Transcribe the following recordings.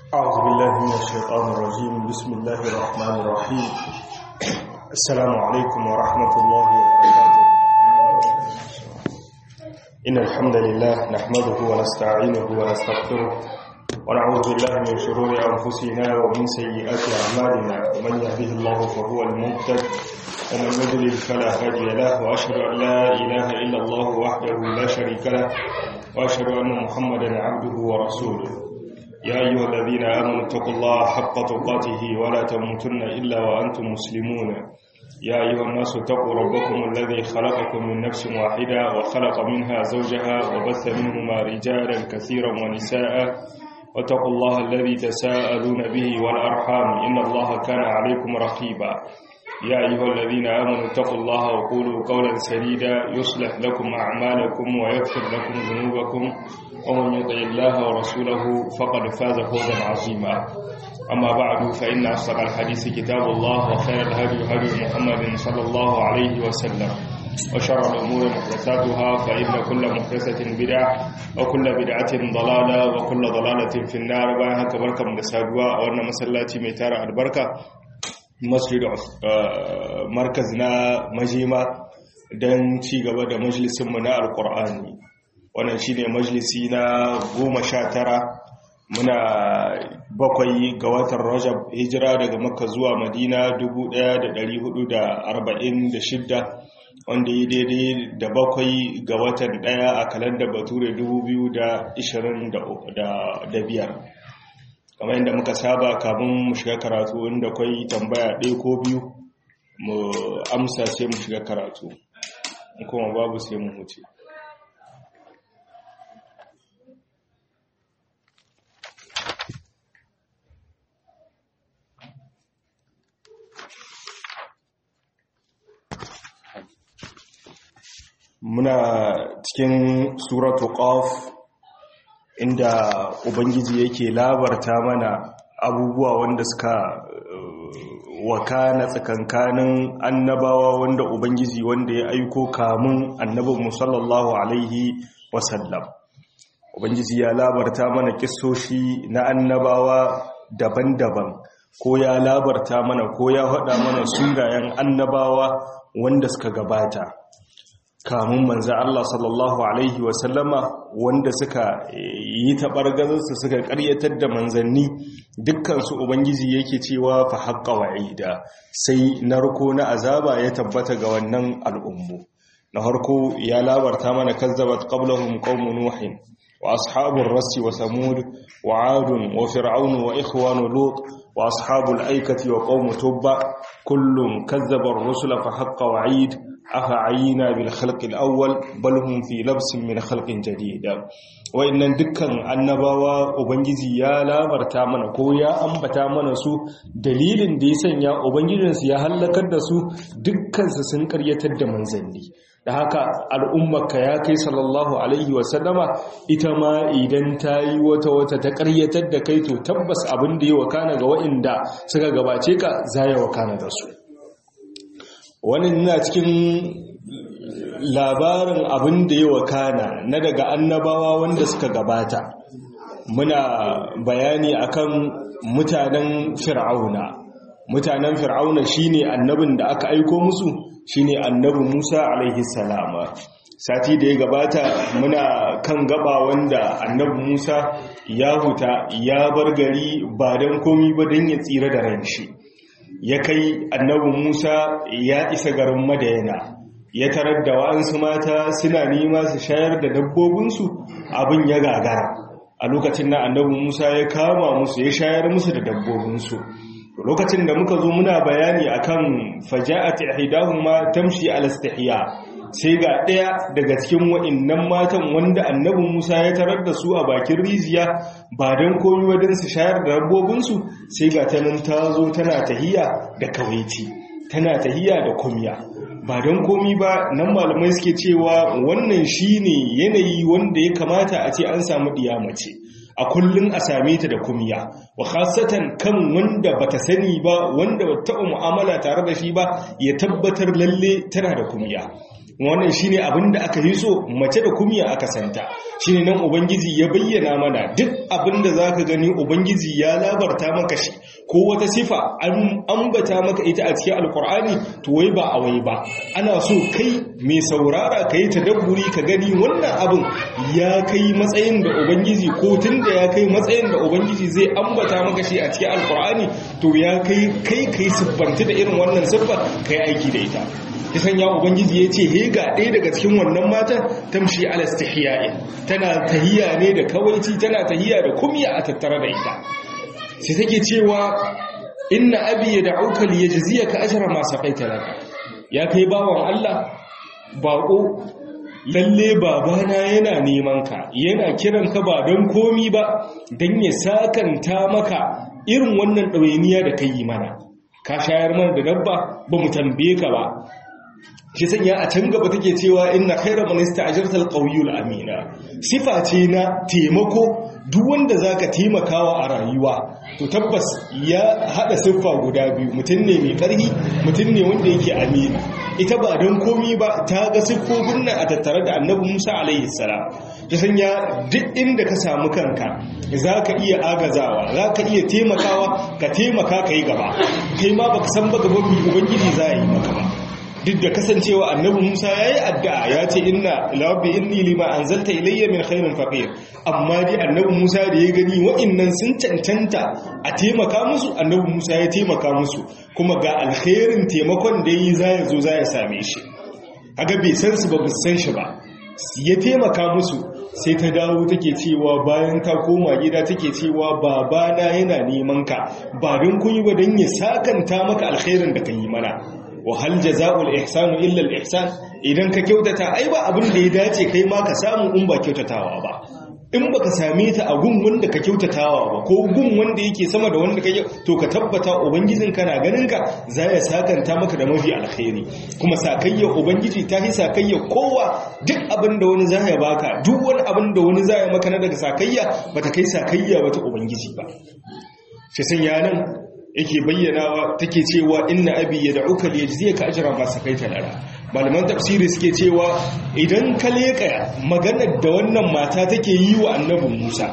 أعوذ بالله من الشيطان الرجيم بسم الله الرحمن الرحيم السلام عليكم ورحمة الله وبركاته إن الحمد لله نحمده ونستعينه ونستغفره ونعوذ بالله من شرور أنفسنا ومن سيئات أعمالنا ومن يهده الله فهو المهتد ومن يضلل فلا هادي له وأشهد أن لا إله إلا الله وحده لا شريك له وأشهد أن محمدا عبده ورسوله يا أيها الذين آمنوا اتقوا الله حق تقاته ولا تموتن إلا وأنتم مسلمون يا أيها الناس اتقوا ربكم الذي خلقكم من نفس واحدة وخلق منها زوجها وبث منهما رجالا كثيرا ونساء واتقوا الله الذي تساءلون به والأرحام إن الله كان عليكم رقيبا يا أيها الذين آمنوا اتقوا الله وقولوا قولا سديدا يصلح لكم أعمالكم ويغفر لكم ذنوبكم ومن يطع الله ورسوله فقد فاز فوزا عظيما أما بعد فإن أصدق الحديث كتاب الله وخير الهدي هدي محمد صلى الله عليه وسلم وشر الأمور محدثاتها فإن كل محدثة بدعة وكل بدعة ضلالة وكل ضلالة في النار بها كبركة من السادواء وأن مسلاتي ميتار البركة masjid markaz na majima don ci gaba da majalisinmu na alkur'ani wannan shine majalisi na goma sha tara muna bakwai ga watan rajab hijira daga makka zuwa madina 1446 wanda yi daidai da bakwai ga watan daya a kalandar bature 2025 kamar yadda muka saba kafin mu shiga karatu inda kwai tambaya ɗaya ko biyu mu amsa sai mu shiga karatu kuma babu sai mu huce muna cikin suratu qaf inda ubangiji yake labarta mana abubuwa wanda suka wakana tsakankanin annabawa wanda ubangiji wanda ya aiko kamun annabin musallallahu alaihi wasallam ubangiji ya labarta mana kissoshi na annabawa daban-daban ko ya labarta mana ko ya faɗa mana sunayen annabawa wanda suka gabata kamun manzan Allah sallallahu Alaihi wasallama wanda suka yi taɓargazarsu suka ƙaryatar da manzanni dukkansu Ubangiji yake cewa fa haƙƙa wa'ida sai narko na azaba ya tabbata ga wannan al'ummu. Na harko ya labarta mana kazzabat qablahum qaumun nuhin wa ashabur rassi wa samud wa adun wa fir'aun wa ikhwanu lut wa ashabul aikati wa qaum tubba kullum kazzaba ar-rusula fa haqqa wa'id afa'ayina bil khalqil awwal bal hum fi labsin min khalqin jadid wayannan dukkan annabawa ubangiji ya labarta mana ko ya ambata mana su dalilin da ya sanya ubangijin su ya halakar da su dukkan su sun karyatar da manzanni da haka al'ummarka ya kai sallallahu alaihi wa sallama ita ma idan ta yi wata wata ta karyatar da kai to tabbas abin da ya wakana ga wa'inda suka gabace ka za ya wakana da su wani na cikin labarin abin da ya wakana na daga annabawa wanda suka gabata muna bayani akan mutanen fir'auna mutanen fir'auna shine annabin da aka aiko musu shine annabi Musa alaihi salama sati da ya gabata muna kan gaba wanda annabi Musa ya huta ya bar gari ba don komi ba don ya tsira da ran shi ya kai annabi Musa ya isa garin Madayana ya tarar da wa'ansu mata suna nema su shayar da dabbobinsu abin ya gagara a lokacin na annabi Musa ya kama musu ya shayar musu da dabbobinsu lokacin da muka zo muna bayani akan faja'at ihdahuma tamshi ala istihya sai ga ɗaya daga cikin wa'innan matan wanda annabi Musa ya tarar da su a bakin rijiya ba don komi wadin su shayar da dabbobinsu sai ga ta nan ta zo tana tahiya da kawaiti tana tahiya da kumya ba don komi ba nan malamai suke cewa wannan shine yanayi wanda ya kamata a ce an samu mace. a kullum a same ta da kumya wa khasatan kan wanda bata sani ba wanda bata taɓa mu'amala tare da shi ba ya tabbatar lalle tana da kumya wannan shine abin da aka yi so mace da kumiya aka santa shine nan ubangiji ya bayyana mana duk abin da zaka gani ubangiji ya labarta maka shi ko wata sifa an ambata maka ita a cikin alkur'ani to wai ba a wai ba ana so kai mai saurara kai tadabburi ka gani wannan abin ya kai matsayin da ubangiji ko tunda ya kai matsayin da ubangiji zai ambata maka shi a cikin alkur'ani to ya kai kai kai siffanta da irin wannan siffar kai aiki da ita ya sanya ubangiji ya ce he ga ɗaya daga cikin wannan matan tamshi ala istihya'i tana tahiya ne da kawaici tana tahiya da kumya a tattare da ita sai take cewa inna abi yad'uka liyajziyaka ajra ma saqaita lana ya kai bawan Allah bako lalle babana yana neman ka yana kiran ka ba don komi ba don ya sakanta maka irin wannan ɗawainiya da ka yi mana ka shayar mana da dabba ba mu tambaye ka ba shi sanya a can gaba take cewa inna khayra man ista'jarta al amina sifa ce na taimako duk wanda zaka taimakawa a rayuwa to tabbas ya hada siffa guda biyu mutum ne mai karhi mutum ne wanda yake amina ita ba don komi ba ta ga siffofin nan a tattare da annabi Musa alaihi salam ta sanya duk inda ka samu kanka zaka iya agazawa zaka iya taimakawa ka taimaka kai gaba kai ma baka san ba gaban ubangiji za yi maka ba duk da kasancewa annabi Musa yayi addu'a ya ce inna rabbi inni lima anzalta ilayya min khairin faqir amma dai annabi Musa da ya gani wa'annan sun cancanta a taimaka musu annabi Musa ya taimaka musu kuma ga alkhairin taimakon da yi za ya zo za ya same shi kaga bai san su ba san shi ba ya taimaka musu sai ta dawo take cewa bayan ta koma gida take cewa babana yana neman ka ba don kun yi ba don ya sakanta maka alkhairin da ka yi mana wa hal jaza'ul ihsanu illa al ihsan idan ka kyautata ai ba abin da ya dace kai ma ka samu in ba kyautatawa ba in baka same ta a gun wanda ka kyautatawa ba ko gun wanda yake sama da wanda ka to ka tabbata ubangijin kana ganin ka za ya sakanta maka da mafi alkhairi kuma sakayya ubangiji ta yi sakayya kowa duk abin da wani za ya baka duk wani abin da wani za ya maka na daga sakayya bata kai sakayya wata ubangiji ba shi sanya nan yake bayyanawa take cewa inna abi yad'uka liyajziyaka ajra ma sakaita lana malaman tafsiri suke cewa idan ka leka maganar da wannan mata take yi wa annabi Musa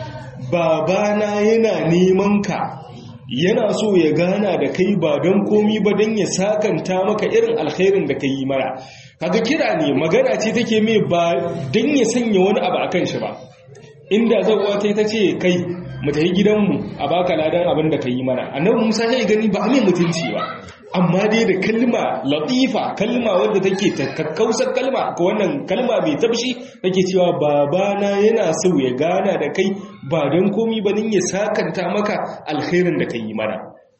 babana yana neman ka yana so ya gana da kai ba don komi ba don ya sakanta maka irin alkhairin da ka yi mara kaga kira ne magana ce take mai ba don ya sanya wani abu akan shi ba inda zauwa ta ta ce kai mu tafi gidanmu a baka ladan abin da ka yi mana annabi musa ya gani ba mai mutunci ba amma dai da kalma latifa kalma wadda take kakkausar kalma ko wannan kalma mai tabshi take cewa babana yana so ya gana da kai ba don komi ba nin ya sakanta maka alkhairin da ka yi mana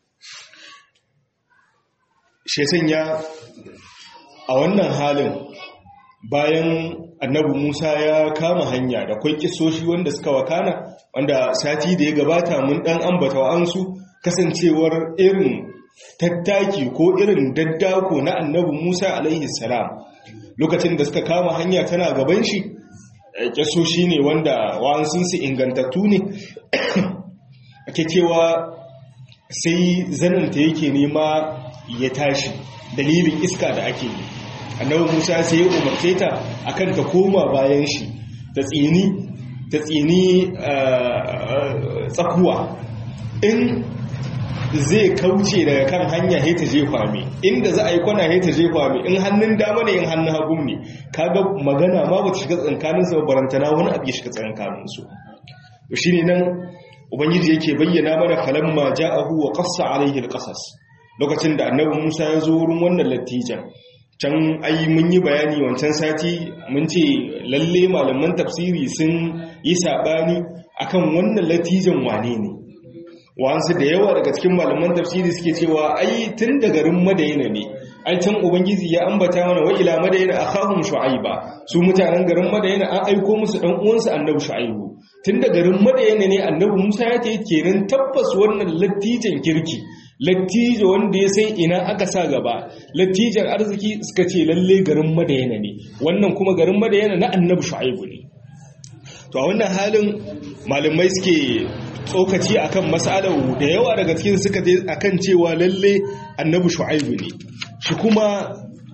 shi sanya a wannan halin bayan annabi Musa ya kama hanya da kwai kisoshi wanda suka wakana wanda sati da ya gabata mun dan ambata wa'ansu kasancewar irin tattaki ko irin daddako na annabi Musa alaihi salam lokacin da suka kama hanya tana gaban shi kisoshi ne wanda wa'ansun su ingantattu ne ake cewa sai zananta yake nema ya tashi dalilin iska da ake yi annabi musa sai ya umarce ta akan ta koma bayan shi ta tsini ta tsini tsakuwa in zai kauce daga kan hanya sai ta je kwame inda za a yi kwana sai ta je kwame in hannun dama ne in hannun hagu ne kaga magana ma ba ta shiga tsankanin su barantana wani abu ya shiga tsankanin su to shine nan ubangiji yake bayyana mana falamma ja'ahu wa qassa alaihi alqasas lokacin da annabi Musa ya zo wurin wannan lattijan can ai mun yi bayani wancan sati mun ce lalle malaman tafsiri sun yi sabani akan wannan latijan wane ne wansu da yawa daga cikin malaman tafsiri suke cewa ai tun da garin madayina ne ai can ubangiji ya ambata mana wa ila madayina akhahum shu'aiba su mutanen garin madayina an aiko musu dan uwansu annabi shu'aibu tun da garin madayina ne annabi Musa ya ce kenan tabbas wannan latijan kirki lattijo wanda ya sai ina aka sa gaba lattijan arziki suka ce lalle garin madayana ne wannan kuma garin madayana na annabi shu'aibu ne to a wannan halin malamai suke tsokaci akan mas'alar da yawa daga cikin suka je akan cewa lalle annabi shu'aibu ne shi kuma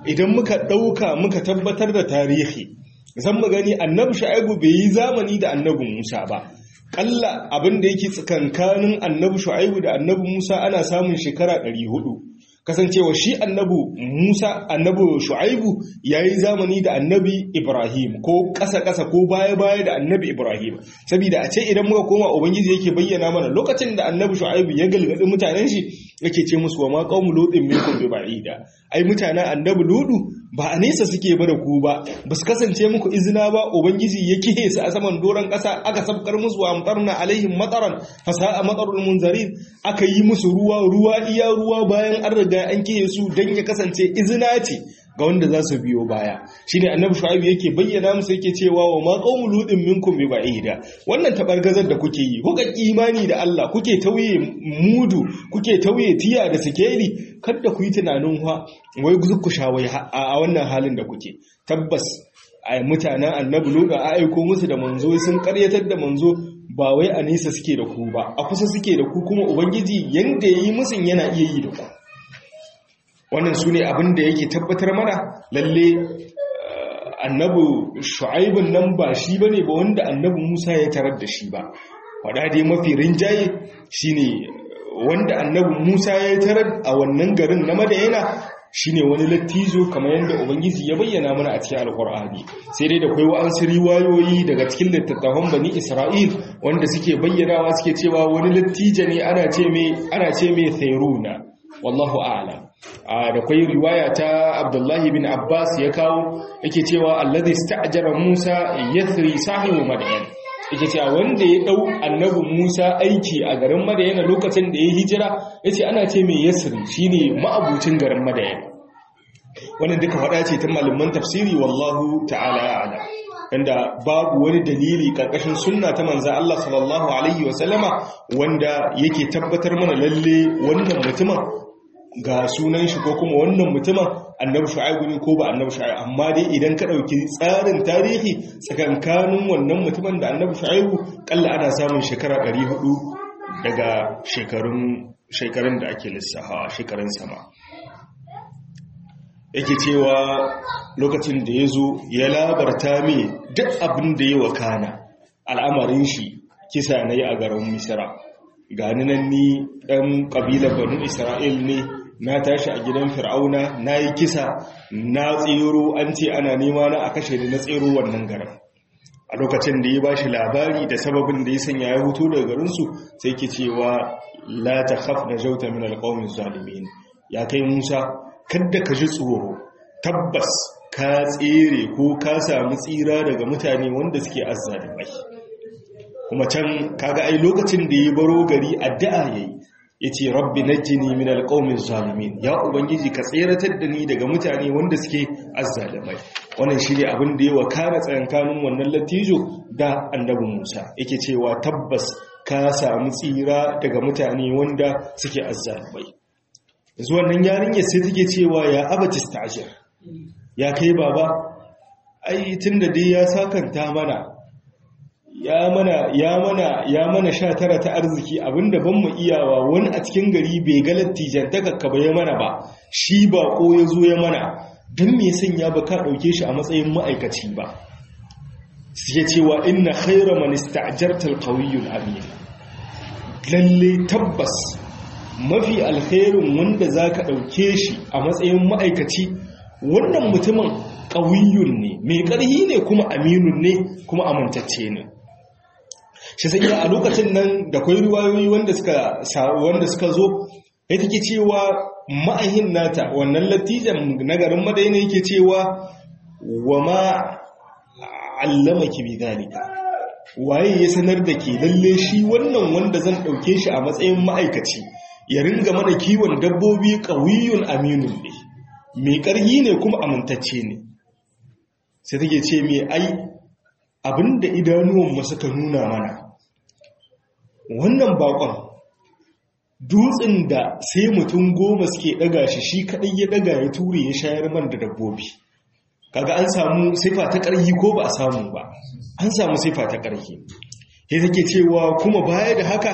idan muka ɗauka muka tabbatar da tarihi zan mu gani annabi shu'aibu bai yi zamani da annabi musa ba kalla abin da yake tsakankanin annabi shu'aibu da annabi musa ana samun shekara 400 kasancewa shi annabi musa annabi shu'aibu ya yi zamani da annabi ibrahim ko ƙasa-ƙasa ko baya-baya da annabi ibrahim saboda a ce idan muka koma ubangiji yake bayyana mana lokacin da annabi shu'aibu ya galgadi mutanen shi yake ce musu wa ma qaumu lutin minkum bi ba'ida ai mutanen annabi ludu ba a nesa suke ba da ku ba ba su kasance muku izina ba ubangiji ya kihe su a saman doron ƙasa aka sabkar musu wa amtarna alaihim mataran fasa'a matarul munzarin aka yi musu ruwa ruwa iya ruwa bayan an riga an kihe su dan ya kasance izina ce ga wanda za su biyo baya shine annabi shu'aib yake bayyana musu yake cewa wa ma qaumul ludin minkum bi ba'ida wannan tabargazar da kuke yi kuka imani da Allah kuke tauye mudu kuke tauye tiya da sikeli kada ku yi tunanin wa wai ku shawai a wannan halin da kuke tabbas a mutanen annabi ludu a aiko musu da manzo sun karyatar da manzo ba wai a nesa suke da ku ba a kusa suke da ku kuma ubangiji yanda yayi musun yana iya yi da ku wannan su ne abin da yake tabbatar mana lalle annabi shu'aibun nan ba shi ba ne ba wanda annabi musa ya tarar da shi ba wadda dai mafi rinjaye shi ne wanda annabi musa ya tarar a wannan garin na madayana shi ne wani lattizo kamar yadda ubangiji ya bayyana mana a cikin alkur'ani sai dai da kwai wa'ansu riwayoyi daga cikin littattafan bani isra'il wanda suke bayyanawa suke cewa wani lattijo ne ana ce mai ana ce mai thairuna wallahu a'lam da kwai riwaya ta abdullahi bin abbas ya kawo yake cewa alladhi sta'jara musa yathri sahibu madayan yake cewa wanda ya dau annabi musa aiki a garin madayan lokacin da ya hijira yace ana ce mai yasri shine ma'abucin garin madayan wannan duka faɗa ce ta malaman tafsiri wallahu ta'ala a'lam inda babu wani dalili karkashin sunna ta manzo Allah sallallahu alaihi wasallama wanda yake tabbatar mana lalle wannan mutumin ga sunan shi ko kuma wannan mutumin annabi shu'aibu ne ko ba annabi shu'aibu amma dai idan ka dauki tsarin tarihi tsakankanin wannan mutumin da annabi shu'aibu kalla ana samun shekara 400 daga shekarun shekarun da ake lissafa shekarun sama yake cewa lokacin da ya zo ya labarta mai duk abin da ya wakana al'amarin shi kisa na yi a garin misira gani nan ni ɗan ƙabilar banu isra'il ne na tashi a gidan fir'auna na yi kisa na tsero an ce ana nema na a kashe da na tsero wannan garin a lokacin da ya ba shi labari da sababin da ya sanya ya hutu daga garinsu sai ke cewa la ta haf na jauta min alƙawmin zalimin ya kai musa kadda ka ji tsoro tabbas ka tsere ko ka samu tsira daga mutane wanda suke azzalimai kuma can kaga ai lokacin da ya baro gari addu'a yayi yace rabbi najjini min alqawmiz zalimin ya ubangiji ka tseratar da ni daga mutane wanda suke azzalimai wannan shine abin da ya wakana tsayankanin wannan latijo da annabi Musa yake cewa tabbas ka samu tsira daga mutane wanda suke azzalimai yanzu wannan yarinya sai take cewa ya abati stajir ya kai baba ai tunda dai ya sakanta mana ya mana ya mana ya mana sha tara ta arziki abinda ban mu iyawa wani a cikin gari bai ga lattijantaka ka bai mana ba shi ba ko ya zo ya mana don me sanya ba ka ɗauke shi a matsayin ma'aikaci ba sai cewa inna khaira man ista'jarta al-qawiyyul amin lalle tabbas mafi alkhairin wanda zaka ɗauke shi a matsayin ma'aikaci wannan mutumin ƙawiyyun ne mai ƙarhi ne kuma aminun ne kuma amintacce ne shi sai a lokacin nan da kwai riwayoyi wanda suka wanda suka zo ya take cewa ma'ahin nata wannan latijan na garin madaina yake cewa wa ma allamaki bi zalika waye ya sanar da ke lalle shi wannan wanda zan dauke shi a matsayin ma'aikaci ya ringa mana kiwon dabbobi qawiyun aminun ne mai ƙarhi ne kuma amintacce ne sai take ce mai ai abinda idanuwanmu suka nuna mana wannan bakon dutsen da sai mutum goma suke daga shi shi kadai ya daga ya ture ya shayar man da dabbobi kaga an samu sifa ta ƙarhi ko ba a samu ba an samu sifa ta ƙarhi ya take cewa kuma baya da haka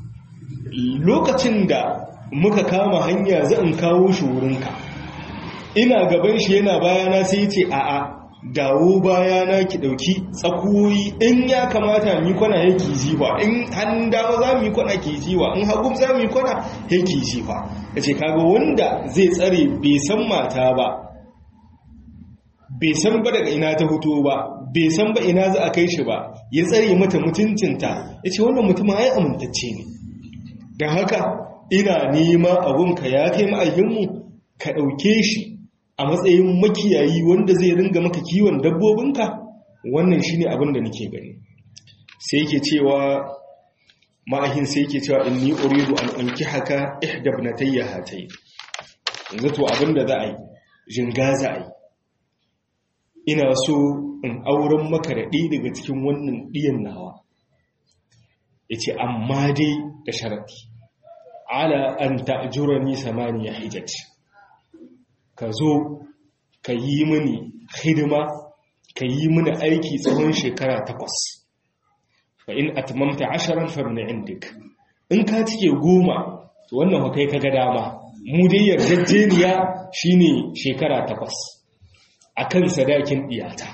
lokacin da muka kama hanya zan kawo shi wurinka ina gaban shi yana bayana sai ce a'a dawo bayana ki dauki tsakuyoyi in ya kamata mi kwana yake jiwa in hannun dama za mu yi kwana ke jiwa in hagu za mu yi kwana yake jiwa ya ce kaga wanda zai tsare bai san mata ba bai san ba daga ina ta hutu ba bai san ba ina za a kai shi ba ya tsare mata mutuncinta ya ce wannan mutum ai amintacce ne don haka ina nema abunka ya kai ma'ayyinmu ka ɗauke shi a matsayin makiyayi wanda zai ringa maka kiwon dabbobinka wannan shine abin da nake gani sai yake cewa ma'ahin sai yake cewa inni uridu an unki haka ihda ibnatayya hatay yanzu to abin da za a yi jinga za a yi ina so in auren maka da ɗaya daga cikin wannan ɗiyan nawa yace amma dai da sharadi ala an ta'jurani samaniya hijaj ka zo ka yi mini hidima ka yi mini aiki tsawon shekara takwas fa in atmamta asharan fa min indik in ka cike goma to wannan fa kai kaga dama mu dai yarjejeniya shine shekara takwas akan sadakin diyata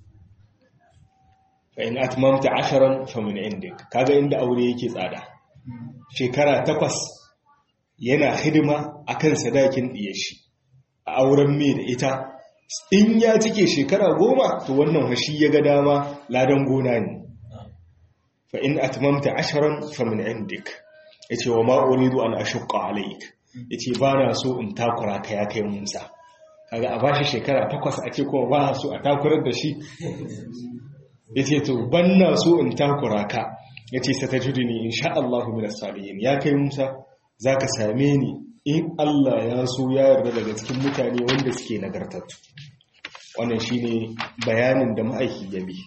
fa in atmamta asharan fa min indik kaga inda aure yake tsada shekara takwas yana hidima akan sadakin diyar shi a auren mai da ita in ya cike shekara goma to wannan hashi ya ga dama ladan gona ne fa in atmamta asharan fa min indik yace wa ma uridu an ashqa alayk yace ba na so in takura ka ya kai Musa kaga a bashi shekara takwas a ce kuma ba so a takurar da shi yace to ban na so in takura ka yace satajudini insha Allah min as-salihin ya kai Musa zaka same ni in Allah ya so ya yarda daga cikin mutane wanda suke nagartattu wannan shine bayanin da ma'aiki ya bi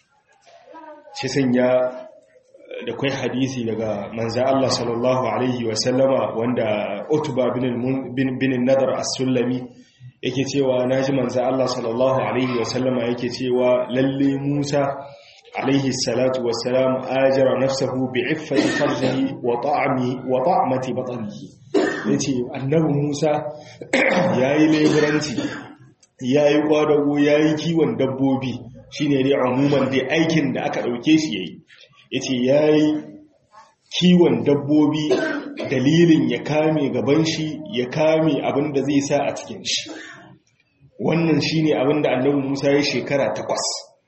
shi sanya da kai hadisi daga manzo Allah sallallahu alaihi wa sallama wanda Utba bin bin Nadar as-Sulami yake cewa naji manzo Allah sallallahu alaihi wa sallama yake cewa lalle Musa alaihi salatu wassalam ajara nafsahu bi'iffati farjihi wa ta'ami wa ta'mati batnihi yace annabi Musa yayi leburanci yayi kwadago yayi kiwon dabbobi shine dai umuman dai aikin da aka dauke shi yayi yace yayi kiwon dabbobi dalilin ya kame gaban shi ya kame abin da zai sa a cikin shi wannan shine abin da annabi Musa ya shekara takwas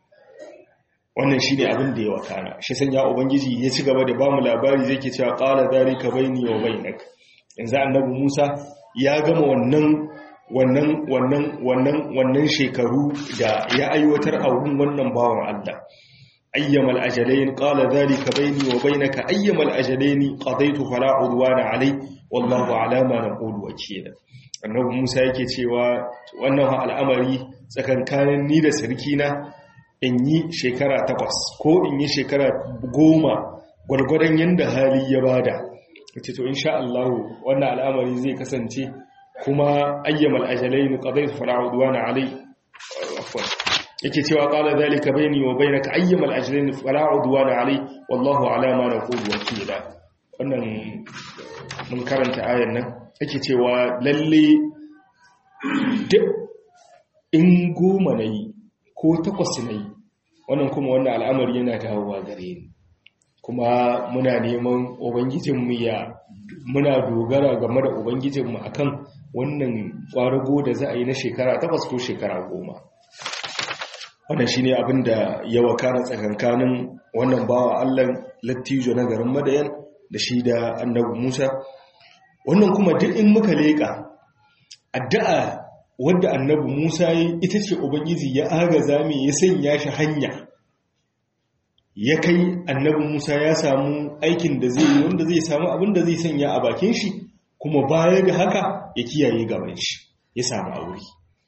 wannan shine abin da ya wakana shi sanya ubangiji ya ci gaba da ba mu labari zai ke cewa qala zalika baini wa bainak yanzu annabi Musa ya gama wannan wannan wannan wannan wannan shekaru da ya aiwatar a wurin wannan bawan Allah ayyamal ajalain qala zalika baini wa bainaka ayyamal ajalain qadaytu fala udwana alai wallahu ala ma naqulu wakila annabi Musa yake cewa wannan al'amari tsakankanin ni da sarki na in yi shekara takwas ko in yi shekara goma gwargwadon yadda hali ya bada wace to insha Allah wannan al'amari zai kasance kuma ayyamal ajalain qadaytu fala udwana alai afwan yake cewa qala zalika bayni wa bainaka ayyamal ajalain fala udwana alai wallahu ala ma naqulu wakila wannan mun karanta ayan nan yake cewa lalle duk in goma nayi ko takwas nayi wannan kuma wannan al'amari yana dawowa gare ni kuma muna neman ubangijinmu ya muna dogara game da ubangijinmu akan wannan ƙwarago da za a yi na shekara takwas ko shekara goma wannan shine abin da ya wakana tsakankanin wannan bawa Allah lattijo na garin Madayan da shi da Annabi Musa wannan kuma duk in muka leka addu'a wadda Annabi Musa yi ita ce ubangiji ya agaza mai ya sanya shi hanya ya kai Annabi Musa ya samu aikin da zai yi wanda zai samu abin da zai sanya a bakin shi kuma baya da haka ya kiyaye gaban shi ya samu aure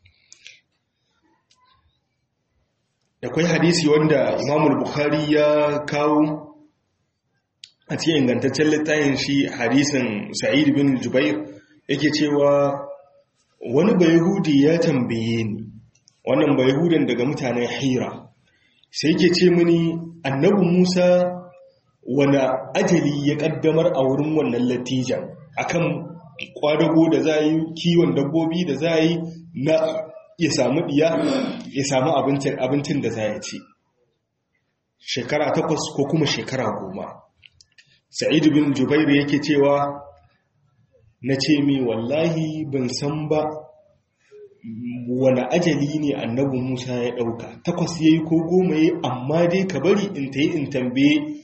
da kwai hadisi wanda imamul bukhari ya kawo a cikin ingantaccen littafin shi hadisin sa'id bin jubair yake cewa wani bayahudi ya tambaye ni wannan bayahudan daga mutanen hira sai yake ce mini annabi musa wani ajali ya kaddamar a wurin wannan latijan akan kwadago da za yi kiwon dabbobi da za yi na ya samu diya ya samu abincin abincin da za ya ci shekara takwas ko kuma shekara goma sa'id bin jubairu yake cewa na ce mai wallahi ban san ba wani ajali ne annabi musa ya ɗauka takwas ya yi ko goma ya amma dai ka bari in ta yi in tambaye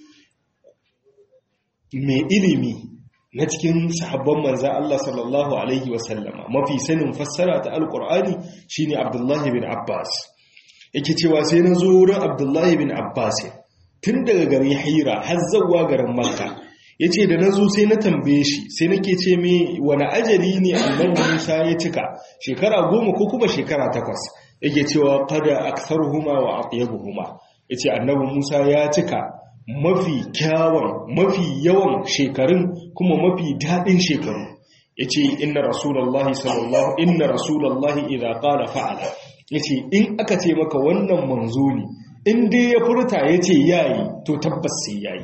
mai ilimi na cikin sahabban manzan Allah sallallahu Alaihi wasallama mafi sanin fassara ta alkur'ani shine abdullahi bin abbas yake cewa sai na zo wurin abdullahi bin abbas tun daga garin hira har zawa garin makka ya ce da na zo sai na tambaye shi sai nake ce mai wani ajali ne annabi musa ya cika shekara goma ko kuma shekara takwas yake cewa kada aktharuhuma wa atyabuhuma yace annabi musa ya cika mafi kyawun mafi yawan shekarun kuma mafi daɗin shekaru yace inna rasulullahi sallallahu inna rasulullahi idza qala fa'ala yace in aka ce maka wannan manzo ne in dai ya furta yace yayi to tabbas sai yayi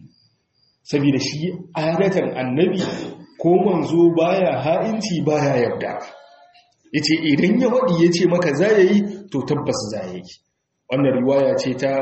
saboda shi adatan annabi ko manzo baya ha'inci baya yarda yace idan ya wadi yace maka za yi to tabbas za yi wannan riwaya ce ta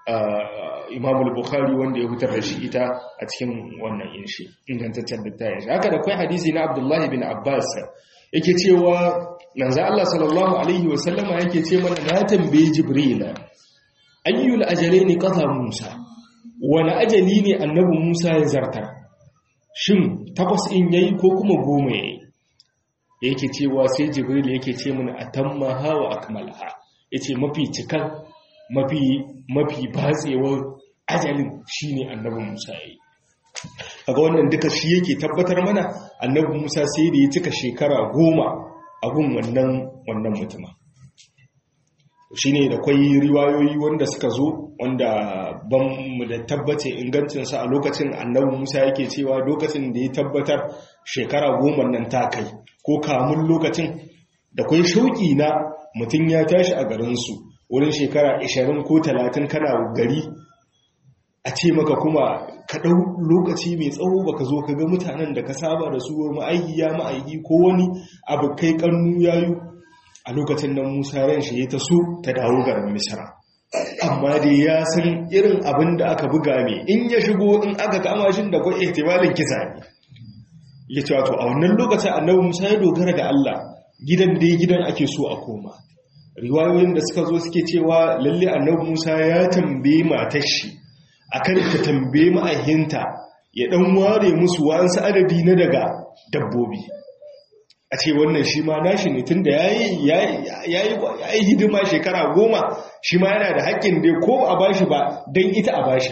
Imam al-Bukhari wanda ya fitar da shi ita a cikin wannan inshi ingantaccen littafin shi haka da kai hadisi na Abdullah bin Abbas yake cewa manzo Allah sallallahu alaihi wasallama yake ce mana na tambaye Jibril ayyul ajalaini qata Musa wani ajali ne annabi Musa ya zartar shin takwas in yayi ko kuma goma yayi yake cewa sai Jibril yake ce mana atammaha wa akmalaha yace mafi cikan mafi mafi batsewar ajalin shine annabi Musa yayi kaga wannan duka shi yake tabbatar mana annabi Musa sai da ya cika shekara goma a gun wannan wannan mutumin shine da kwai riwayoyi wanda suka zo wanda ban mu da tabbace ingancinsa a lokacin annabi Musa yake cewa lokacin da ya tabbatar shekara goma nan ta kai ko kamun lokacin da kwai shauki na mutum ya tashi a garinsu wurin shekara 20 ko 30 kana gari a ce maka kuma ka ɗau lokaci mai tsawo baka zo ka ga mutanen da ka saba da su ma'aiki ya ma'aiki ko wani abu kai kannu yayu a lokacin nan musa ran shi ya ta so ta dawo garin misra amma dai ya san irin abin da aka buga mai in ya shigo in aka kama shi da kwa ihtimalin kisa ne ya ce wato a wannan lokacin annabi musa ya dogara ga allah gidan dai gidan ake so a koma riwayoyin da suka zo suke cewa lalle annabi musa ya tambaye matar shi akan ta tambaye ma'ahinta ya dan ware musu wa'ansu adadi na daga dabbobi a ce wannan shi ma nashi ne tun da ya yi hidima shekara goma shi ma yana da haƙƙin dai ko a bashi ba don ita a bashi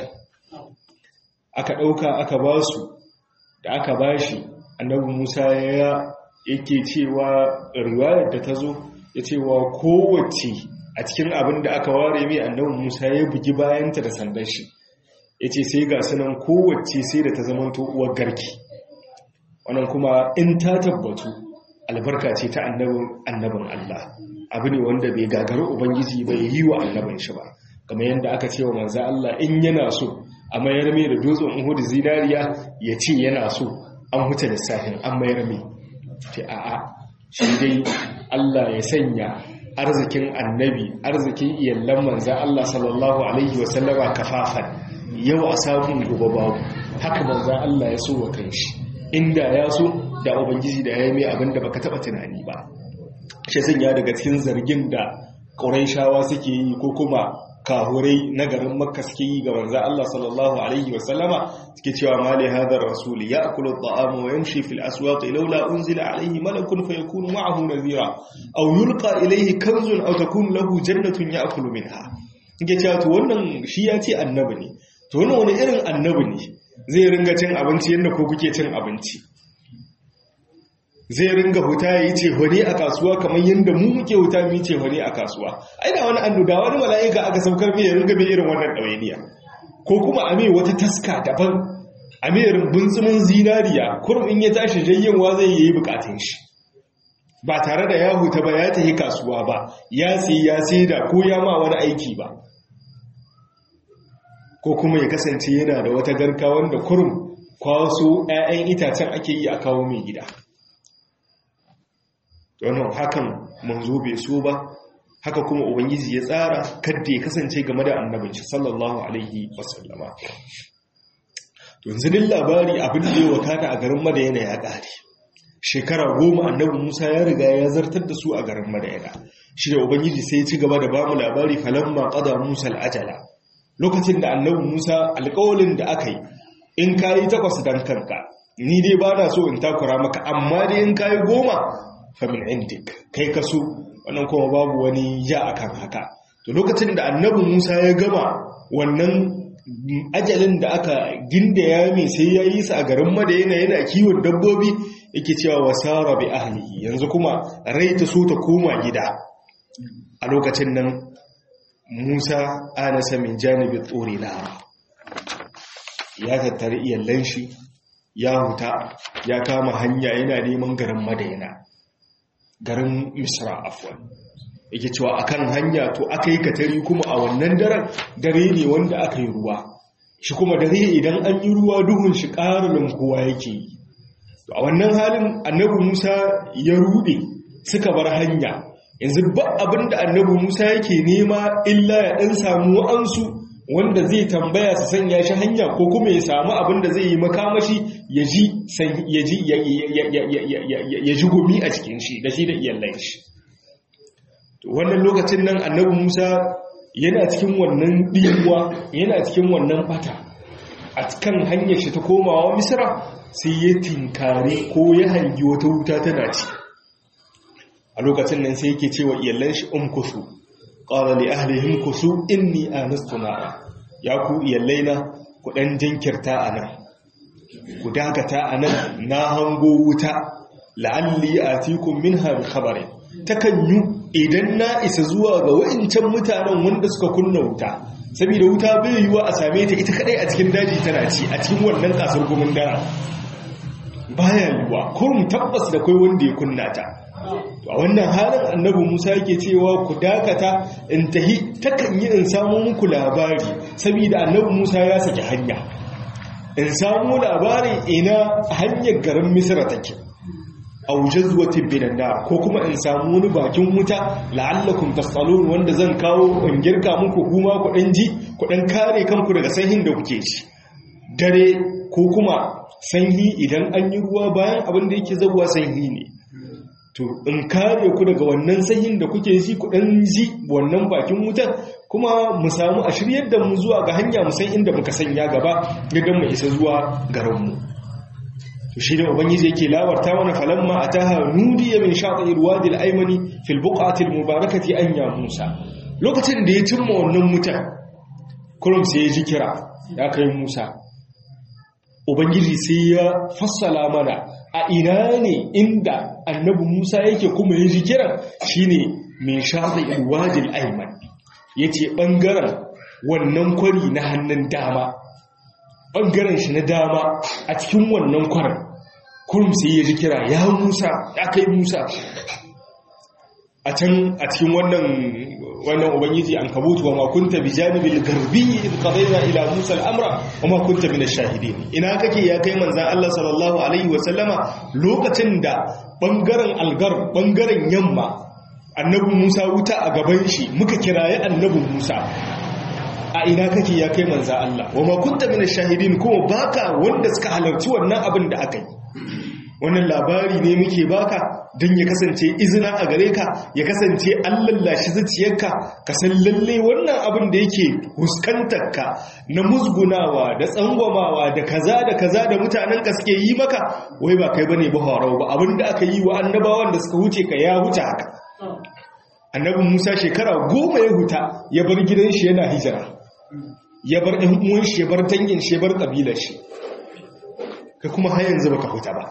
aka ɗauka aka ba su da aka bashi annabi musa ya yake cewa riwayar da ta zo ya cewa kowace a cikin abin da aka ware mai annabi musa ya bugi bayanta da sandan shi ya ce sai ga sunan kowace sai da ta zamanto uwar garki wannan kuma in ta tabbatu albarka ce ta annabin Allah abu ne wanda bai gagari ubangiji bai yi wa annabin shi ba kamar yadda aka ce wa manzo Allah in yana so a mayar mai da dutsen Uhud zinariya ya ce yana so an huta lissafin an mayar mai ce a'a shi dai Allah ya sanya arzikin annabi arzikin iyallan manzo Allah sallallahu alaihi wasallama kafafan yau a samun gobe babu haka manzo Allah ya so wa kanshi inda ya so da ubangiji da ya yi abin da baka taba tunani ba shi sun ya daga cikin zargin da ƙuraishawa suke yi ko kuma kahurai na garin makka suke yi ga manzo Allah sallallahu alaihi wa sallama suke cewa mali hadar rasul ya'kulu at-ta'ama wa yamshi fil aswaq laula unzila alaihi malakun fayakunu ma'ahu nadhira aw yulqa ilayhi kanzun aw takunu lahu jannatun ya'kulu minha yake cewa to wannan shi ya ce annabi ne to wannan wani irin annabi ne zai ringa cin abinci yadda ko kuke cin abinci zai ringa huta ya yi cehone a kasuwa kamar yadda mu muke huta mu yi cehone a kasuwa ai da wani annu da wani mala'ika aka saukar mai ya ringa mai irin wannan ɗawainiya ko kuma a mai wata taska daban a mai bunsumin zinariya kurum in ya tashi jayyanwa zai yi bukatun shi ba tare da ya huta ba ya tafi kasuwa ba ya tsaye ya sai da ko ya ma wani aiki ba ko kuma ya kasance yana da wata garka wanda kurum kwaso 'ya'yan itacen ake yi a kawo mai gida wannan hakan manzo bai so ba haka kuma ubangiji ya tsara kadda ya kasance game da annabin shi sallallahu alaihi wasallama to yanzu din labari abin da ya wakata a garin madayana ya ƙare shekara goma annabi musa ya riga ya zartar da su a garin madayana shi da ubangiji sai ya ci gaba da bamu labari falamma qada musa al'ajala lokacin da annabi musa alƙawalin da aka yi in kayi takwas dan kanka ni dai ba na so in takura maka amma dai in kayi goma famin indik kai ka so wannan kuma babu wani ja akan haka to lokacin da annabi musa ya gama wannan ajalin da aka gindaya mai sai ya yi sa a garin madayana yana kiwon dabbobi yake cewa wasara bi ahlihi yanzu kuma rai ta so ta koma gida a lokacin nan musa anasa min janibin tsori lara ya tattari iyallan shi ya huta ya kama hanya yana neman garin madayana garin misra afwan yake cewa akan hanya to aka yi katari kuma a wannan daren dare ne wanda aka yi ruwa shi kuma dare idan an yi ruwa duhun shi ƙarin kowa yake yi a wannan halin annabi musa ya rude suka bar hanya yanzu ba abin da annabi musa yake nema illa ya ɗan samu wa'ansu wanda zai tambaya su sanya shi hanya ko kuma ya samu abin da zai yi makamashi ya ji gumi a cikin shi da shi da iyalai shi wannan lokacin nan annabi musa yana cikin wannan ɗiwa yana cikin wannan bata a kan hanyar shi ta komawa misira sai ya tinkare ko ya hangi wata wuta tana ci a lokacin nan sai yake cewa iyallan shi umkusu qala li ahlihim kusu inni anastu nara ya ku iyallaina ku dan jinkirta anan ku dakata anan na hango wuta la'alli atikum minha bi khabarin takanyu idan na isa zuwa ga wa'incan mutanen wanda suka kunna wuta saboda wuta bai yiwa a same ta ita kadai a cikin daji tana ci a cikin wannan kasar gumin dara baya yiwa kurum tabbas da kai wanda ya kunna ta a wannan halin annabi Musa yake cewa ku dakata in tahi takan yi in samu muku labari saboda annabi Musa ya saki hanya in samu labari ina hanyar garin Misra take aw jazwatin binan nar ko kuma in samu wani bakin wuta la'allakum tasalun wanda zan kawo in girka muku kuma ku dan ji ku dan kare kanku daga sanyin da kuke ci dare ko kuma sanyi idan an yi ruwa bayan abin da yake zabuwa sanyi ne to in kare ku daga wannan sanyin da kuke ji ku dan ji wannan bakin wutar kuma mu samu a shiryar da mu zuwa ga hanya mu san inda muka sanya gaba ga mu isa zuwa garin mu to shi da ubangiji yake lawarta mana falamma ataha nudiya min sha'ir wadi al-aymani fil buqati al-mubarakati an ya musa lokacin da ya cimma wannan mutan kurum sai ya ji kira ya kai musa ubangiji sai ya fassala mana a ina ne inda annabi musa yake kuma ya ji kiran shine min sha'ir wadi al-ayman yace bangaren wannan kwari na hannun dama bangaren shi na dama a cikin wannan kwarin kurum sai ya ji kira ya musa ya kai musa a can a cikin wannan wannan ubangiji an kabutu wa makunta bi janibil garbi id qadayna ila musa al-amra wa ma kunta min ash-shahidin ina kake ya kai manzon Allah sallallahu alaihi wa sallama lokacin da bangaren algar bangaren yamma annabi Musa wuta a gaban shi muka kiraye annabi Musa a ina kake ya kai manza Allah wa ma kunta min ash-shahidin kuma baka wanda suka halarci wannan abin da aka yi wannan labari ne muke baka don ya kasance izina a gare ka ya kasance an lallashi zuciyarka ka san lalle wannan abin da yake huskantar ka na musgunawa da tsangwamawa da kaza da kaza da mutanen ka suke yi maka wai ba kai bane ba horau ba abin da aka yi wa annabawan da suka wuce ka ya wuce haka annabin Musa shekara goma ya huta ya bar gidan shi yana hijira ya bar ɗan uwan shi ya bar dangin shi ya bar ƙabilar shi ka kuma har yanzu baka huta ba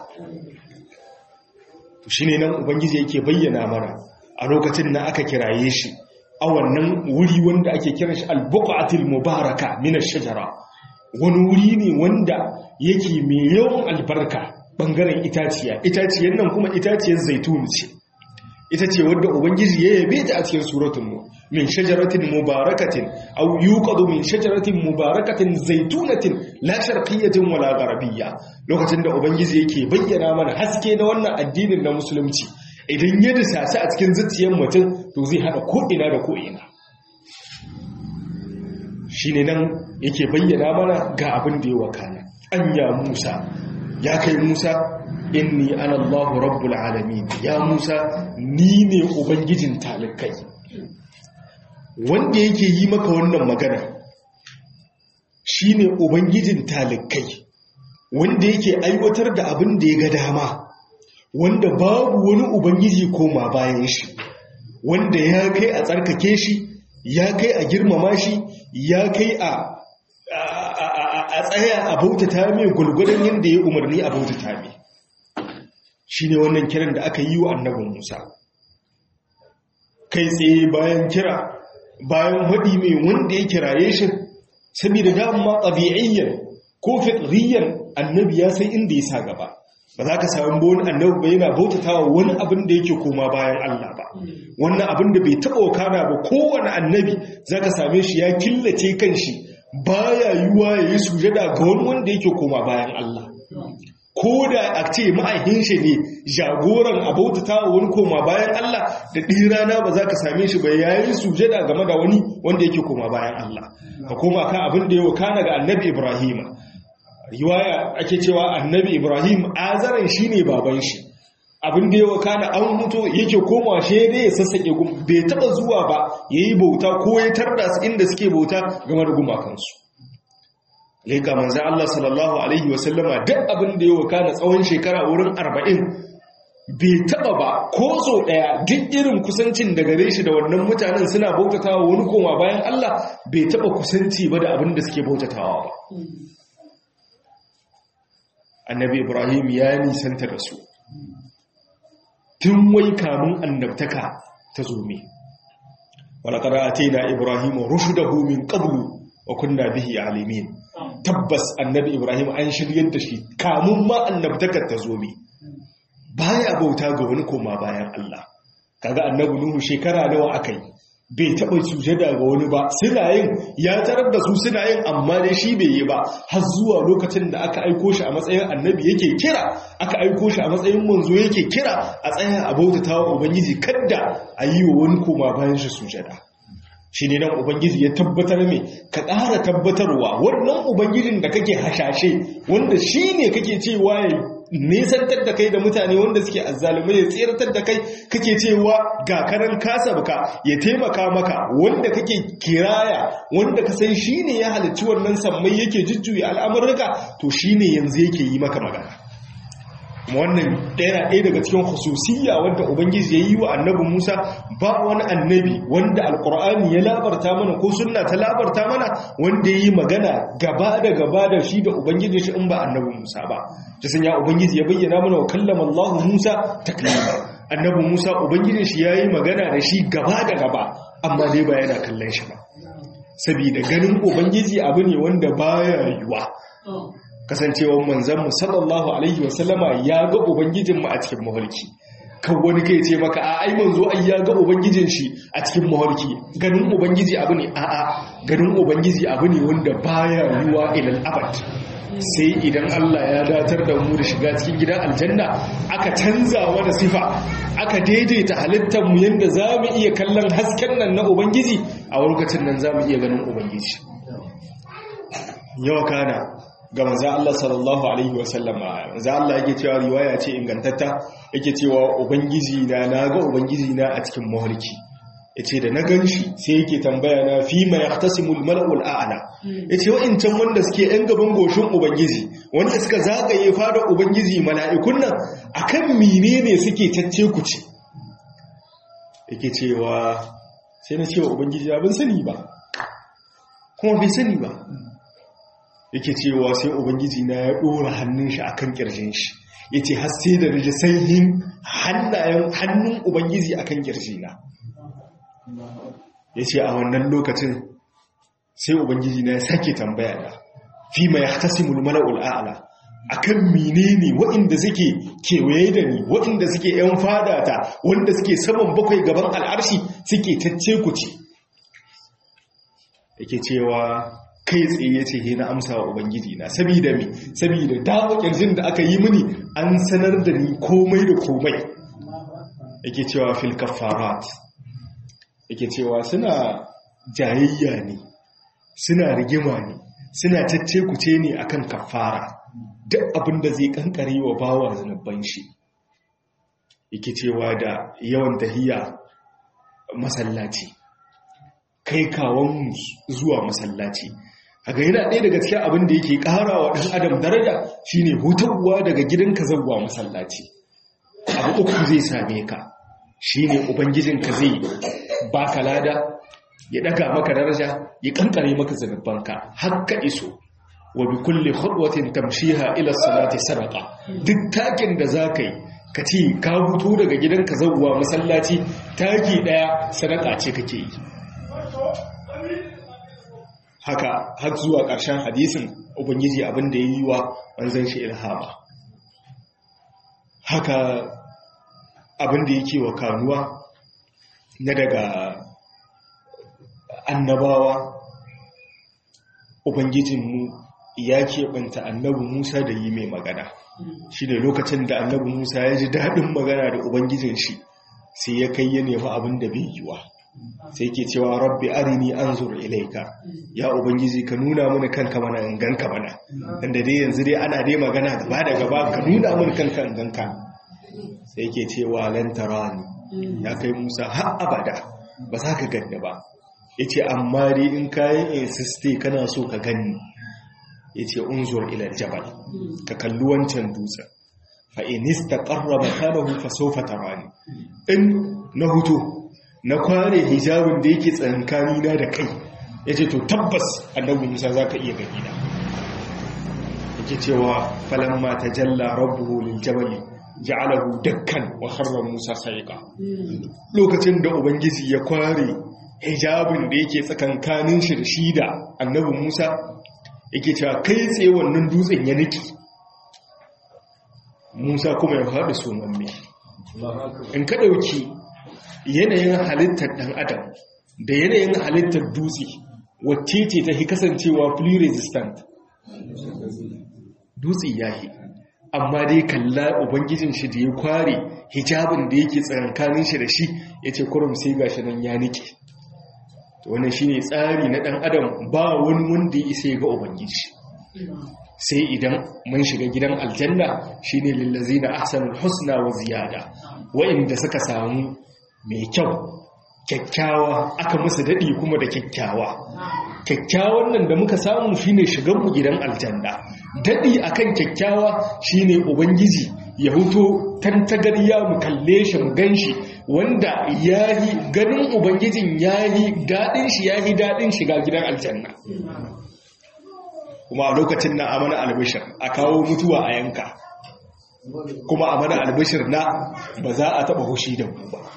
to shine nan ubangiji yake bayyana mana a lokacin da aka kiraye shi a wannan wuri wanda ake kiran shi al-buqatil mubaraka min ash-shajara wani wuri ne wanda yake mai yawan albarka bangaren itaciya itaciyar nan kuma itaciyar zaitun ce ita ce wadda ubangiji ya yabe ta a cikin suratun mu min shajaratin mubarakatin aw yuqadu min shajaratin mubarakatin zaitunatin la sharqiyyatin wala gharabiyya lokacin da ubangiji yake bayyana mana haske na wannan addinin na musulunci idan ya disasi a cikin zuciyar mutum to zai hada ko'ina da ko'ina shi ne nan yake bayyana mana ga abin da ya wakana anya musa ya kai musa inni ana allahu rabbul alamin ya musa ni ne ubangijin talikai wanda yake yi maka wannan magana shi ne ubangijin talikai wanda yake aiwatar da abin da ya ga dama wanda babu wani ubangiji koma bayan shi wanda ya kai a tsarkake shi ya kai a girmama shi ya kai a a tsaya a bautata mai gulgudan yadda ya umarni a bautata mai shi ne wannan kiran da aka yi wa annabin musa kai tsaye bayan kira bayan haɗi mai wanda ya kiraye shi saboda dama ɗabi'iyyan ko fitriyan annabi ya sai inda ya sa gaba ba za ka samu wani annabi ba yana bautatawa wani abin da yake koma bayan Allah ba wannan abin da bai taɓa wakana ba kowane annabi za ka same shi ya killace kan shi baya yiwuwa ya yi sujada ga wani wanda yake koma bayan Allah ko da a ce ma'aikin shi ne jagoran a bautatawa wani koma bayan Allah da ɗirana ba za ka same shi ba ya yi sujada game da wani wanda yake koma bayan Allah ka koma kan abin da ya wakana ga annabi Ibrahim riwaya ake cewa annabi ibrahim azaran shine baban shi abin da yawa kana an mutu yake koma shi dai ya sassake gum bai taba zuwa ba yayi bauta ko ya tarda su inda suke bauta game da gumakansu leka manzo Allah sallallahu alaihi wasallama duk abin da yawa kana tsawon shekara wurin 40 bai taba ba ko so daya duk irin kusancin da gare shi da wannan mutanen suna bautatawa wani koma bayan Allah bai taba kusanci ba da abin da suke bautatawa ba annabi ibrahim ya nisanta da su tun wai kamun annabtaka ta zome walaqad atayna ibrahima rushdahu min qablu wa kunna bihi alimin tabbas annabi ibrahim an shiryar da shi kamun ma annabtakar ta zome baya bauta ga wani koma bayan Allah kaga annabi nuhu shekara nawa akai bai taɓa sujada ga wani ba suna yin ya tarar da su suna yin amma dai shi bai yi ba har zuwa lokacin da aka aiko shi a matsayin annabi yake kira aka aiko shi a matsayin manzo yake kira a tsaya a bautata wa ubangiji kadda a yi wa wani koma bayan shi sujada shi ne nan ubangiji ya tabbatar mai ka ƙara tabbatarwa wannan ubangijin da kake hashashe wanda shi ne kake cewa ya nesantar da kai da mutane wanda suke azzalumai ya tseratar da kai kake cewa ga karan kasa baka ya taimaka maka wanda kake kiraya wanda ka san shine ya halicci wannan sammai yake jujjuya al'amurka to shine yanzu yake yi maka magana wannan ɗaya ɗaya daga cikin hususiyya wanda ubangiji ya yi wa annabi musa ba wani annabi wanda alkur'ani ya labarta mana ko sunna ta labarta mana wanda ya yi magana gaba da gaba da shi da ubangiji shi in ba annabi musa ba ta sanya ubangiji ya bayyana mana wa kallama allah musa taklima annabi musa ubangijin shi ya yi magana da shi gaba da gaba amma dai ba yana kallon shi ba saboda ganin ubangiji abu ne wanda baya yiwa kasancewar manzanmu sallallahu alaihi wasallama ya ga ubangijinmu a cikin mafarki kan wani kai ce maka a ai manzo ai ya ga ubangijin shi a cikin mafarki ganin ubangiji abu ne a a ganin ubangiji abu ne wanda baya yiwa ilal abad sai idan Allah ya datar da mu da shiga cikin gidan aljanna aka canza wani sifa aka daidaita halittar mu yanda zamu iya kallon hasken nan na ubangiji a lokacin nan zamu iya ganin ubangiji yawa kana ga manzan Allah sallallahu Alaihi wasallama manzan Allah yake cewa riwaya ce ingantatta yake cewa Ubangiji na na ga Ubangiji na a cikin mawarki ya ce da na gan shi sai yake tambaya na fi mai yaktasimul mala'ul a'ala ya ce wa'incan wanda suke ‘yan gaban goshin Ubangiji wanda suka zagaye fada Ubangiji mala'ikun nan a kan mine ne suke cacce ku ce yake cewa sai na cewa Ubangiji abin sani ba kuma bai sani ba yake cewa sai ubangiji na ya dora hannun shi akan kirjin shi yace har sai da rije sanyin hannayen hannun ubangiji akan kirjina yace a wannan lokacin sai ubangiji na ya sake tambaya da fi ma yahtasimul mala'ul a'la akan menene waɗanda suke kewaye da ni waɗanda suke yan fadata wanda suke saman bakwai gaban al'arshi suke tacce ku ce yake cewa kai tsaye ce he na amsa wa ubangiji na sabida me sabida dawo kirjin da aka yi mini an sanar da ni komai da komai yake cewa fil kaffarat yake cewa suna jayayya ne suna rigima ne suna cacce kuce ne akan kaffara duk abin da zai kankare wa bawa zanubban shi yake cewa da yawan tahiya masallaci kai kawon zuwa masallaci haka yana ɗaya daga cikin abin da yake ƙara wa ɗan adam daraja shine hutarwa daga gidanka zauwa masallaci abu uku zai same ka shine ubangijinka zai baka lada ya ɗaga maka daraja ya kankare maka zanubbanka har ka iso wa bi kulli khutwatin tamshiha ila salati sadaqa duk takin da zaka yi ka ce ka hutu daga gidanka zauwa masallaci taki daya sadaka ce kake yi haka har zuwa ƙarshen hadisin ubangiji abin da ya yi wa manzan shi ilhama haka abin da yake wa kanuwa na daga annabawa ubangijinmu ya keɓanta annabi musa da yi mai magana shi ne lokacin da annabi musa ya ji daɗin magana da ubangijin shi sai ya kai ya nemi abin da bai yiwa sai ke cewa rabbi arini anzur ilaika ya ubangiji ka nuna mini kanka mana in ganka mana inda dai yanzu dai ana dai magana gaba da gaba ka nuna mini kanka in ganka sai ke cewa lan tarani ya kai musa har abada ba za ka ganni ba yace amma dai in kayan insiste kana so ka ganni yace unzur ila jabal ka kalli wancan dutsen fa in istaqarra makanahu fa sawfa tarani in na huto na kware hijabin da yake tsankani na da kai yace to tabbas annabi Musa zaka iya gani da yake cewa falamma tajalla rabbuhu lil jabal ja'alahu dakkan wa kharra Musa sa'iqa lokacin da ubangiji ya kware hijabin da yake tsakankanin shi da shi da annabi Musa yake cewa kai tsaye wannan dutsen ya niki Musa kuma ya faɗi somamme in ka ɗauki yanayin halittar ɗan adam da yanayin halittar dutse wacce ce ta fi kasancewa flea resistant dutse ya yi amma dai kalla ubangijin shi da ya kware hijabin da yake tsakankanin shi da shi ya ce kurum sai gashi nan ya nike wannan shine tsari na dan adam ba wani wanda ya isa ga ubangiji sai idan mun shiga gidan aljanna shine lillazina ahsanul husna wa ziyada wa'inda suka samu mai kyau kyakkyawa aka musu dadi kuma da kyakkyawa kyakkyawan nan da muka samu shine shigan mu gidan aljanna dadi akan kyakkyawa shine ubangiji ya huto tantagarya mu kalle shi mu ganshi wanda yayi ganin ubangijin yayi dadin shi yayi dadin shiga gidan aljanna kuma a lokacin na amana albishir a kawo mutuwa a yanka kuma amana albishir na ba za a taba hushi da mu ba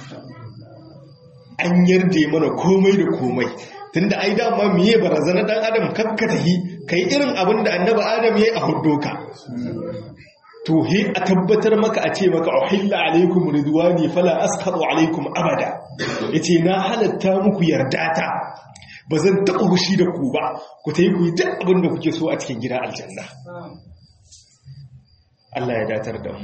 an yarda mana komai da komai tunda ai dama miye barazana dan adam kakka tahi kai irin abin da annabi adam yayi a huddoka to he a tabbatar maka a ce maka uhilla alaikum ridwani fala askhatu alaikum abada yace na halatta muku yardata ba zan taɓa hushi da ku ba ku ta yi ku yi duk abin da kuke so a cikin gida aljanna Allah ya datar da mu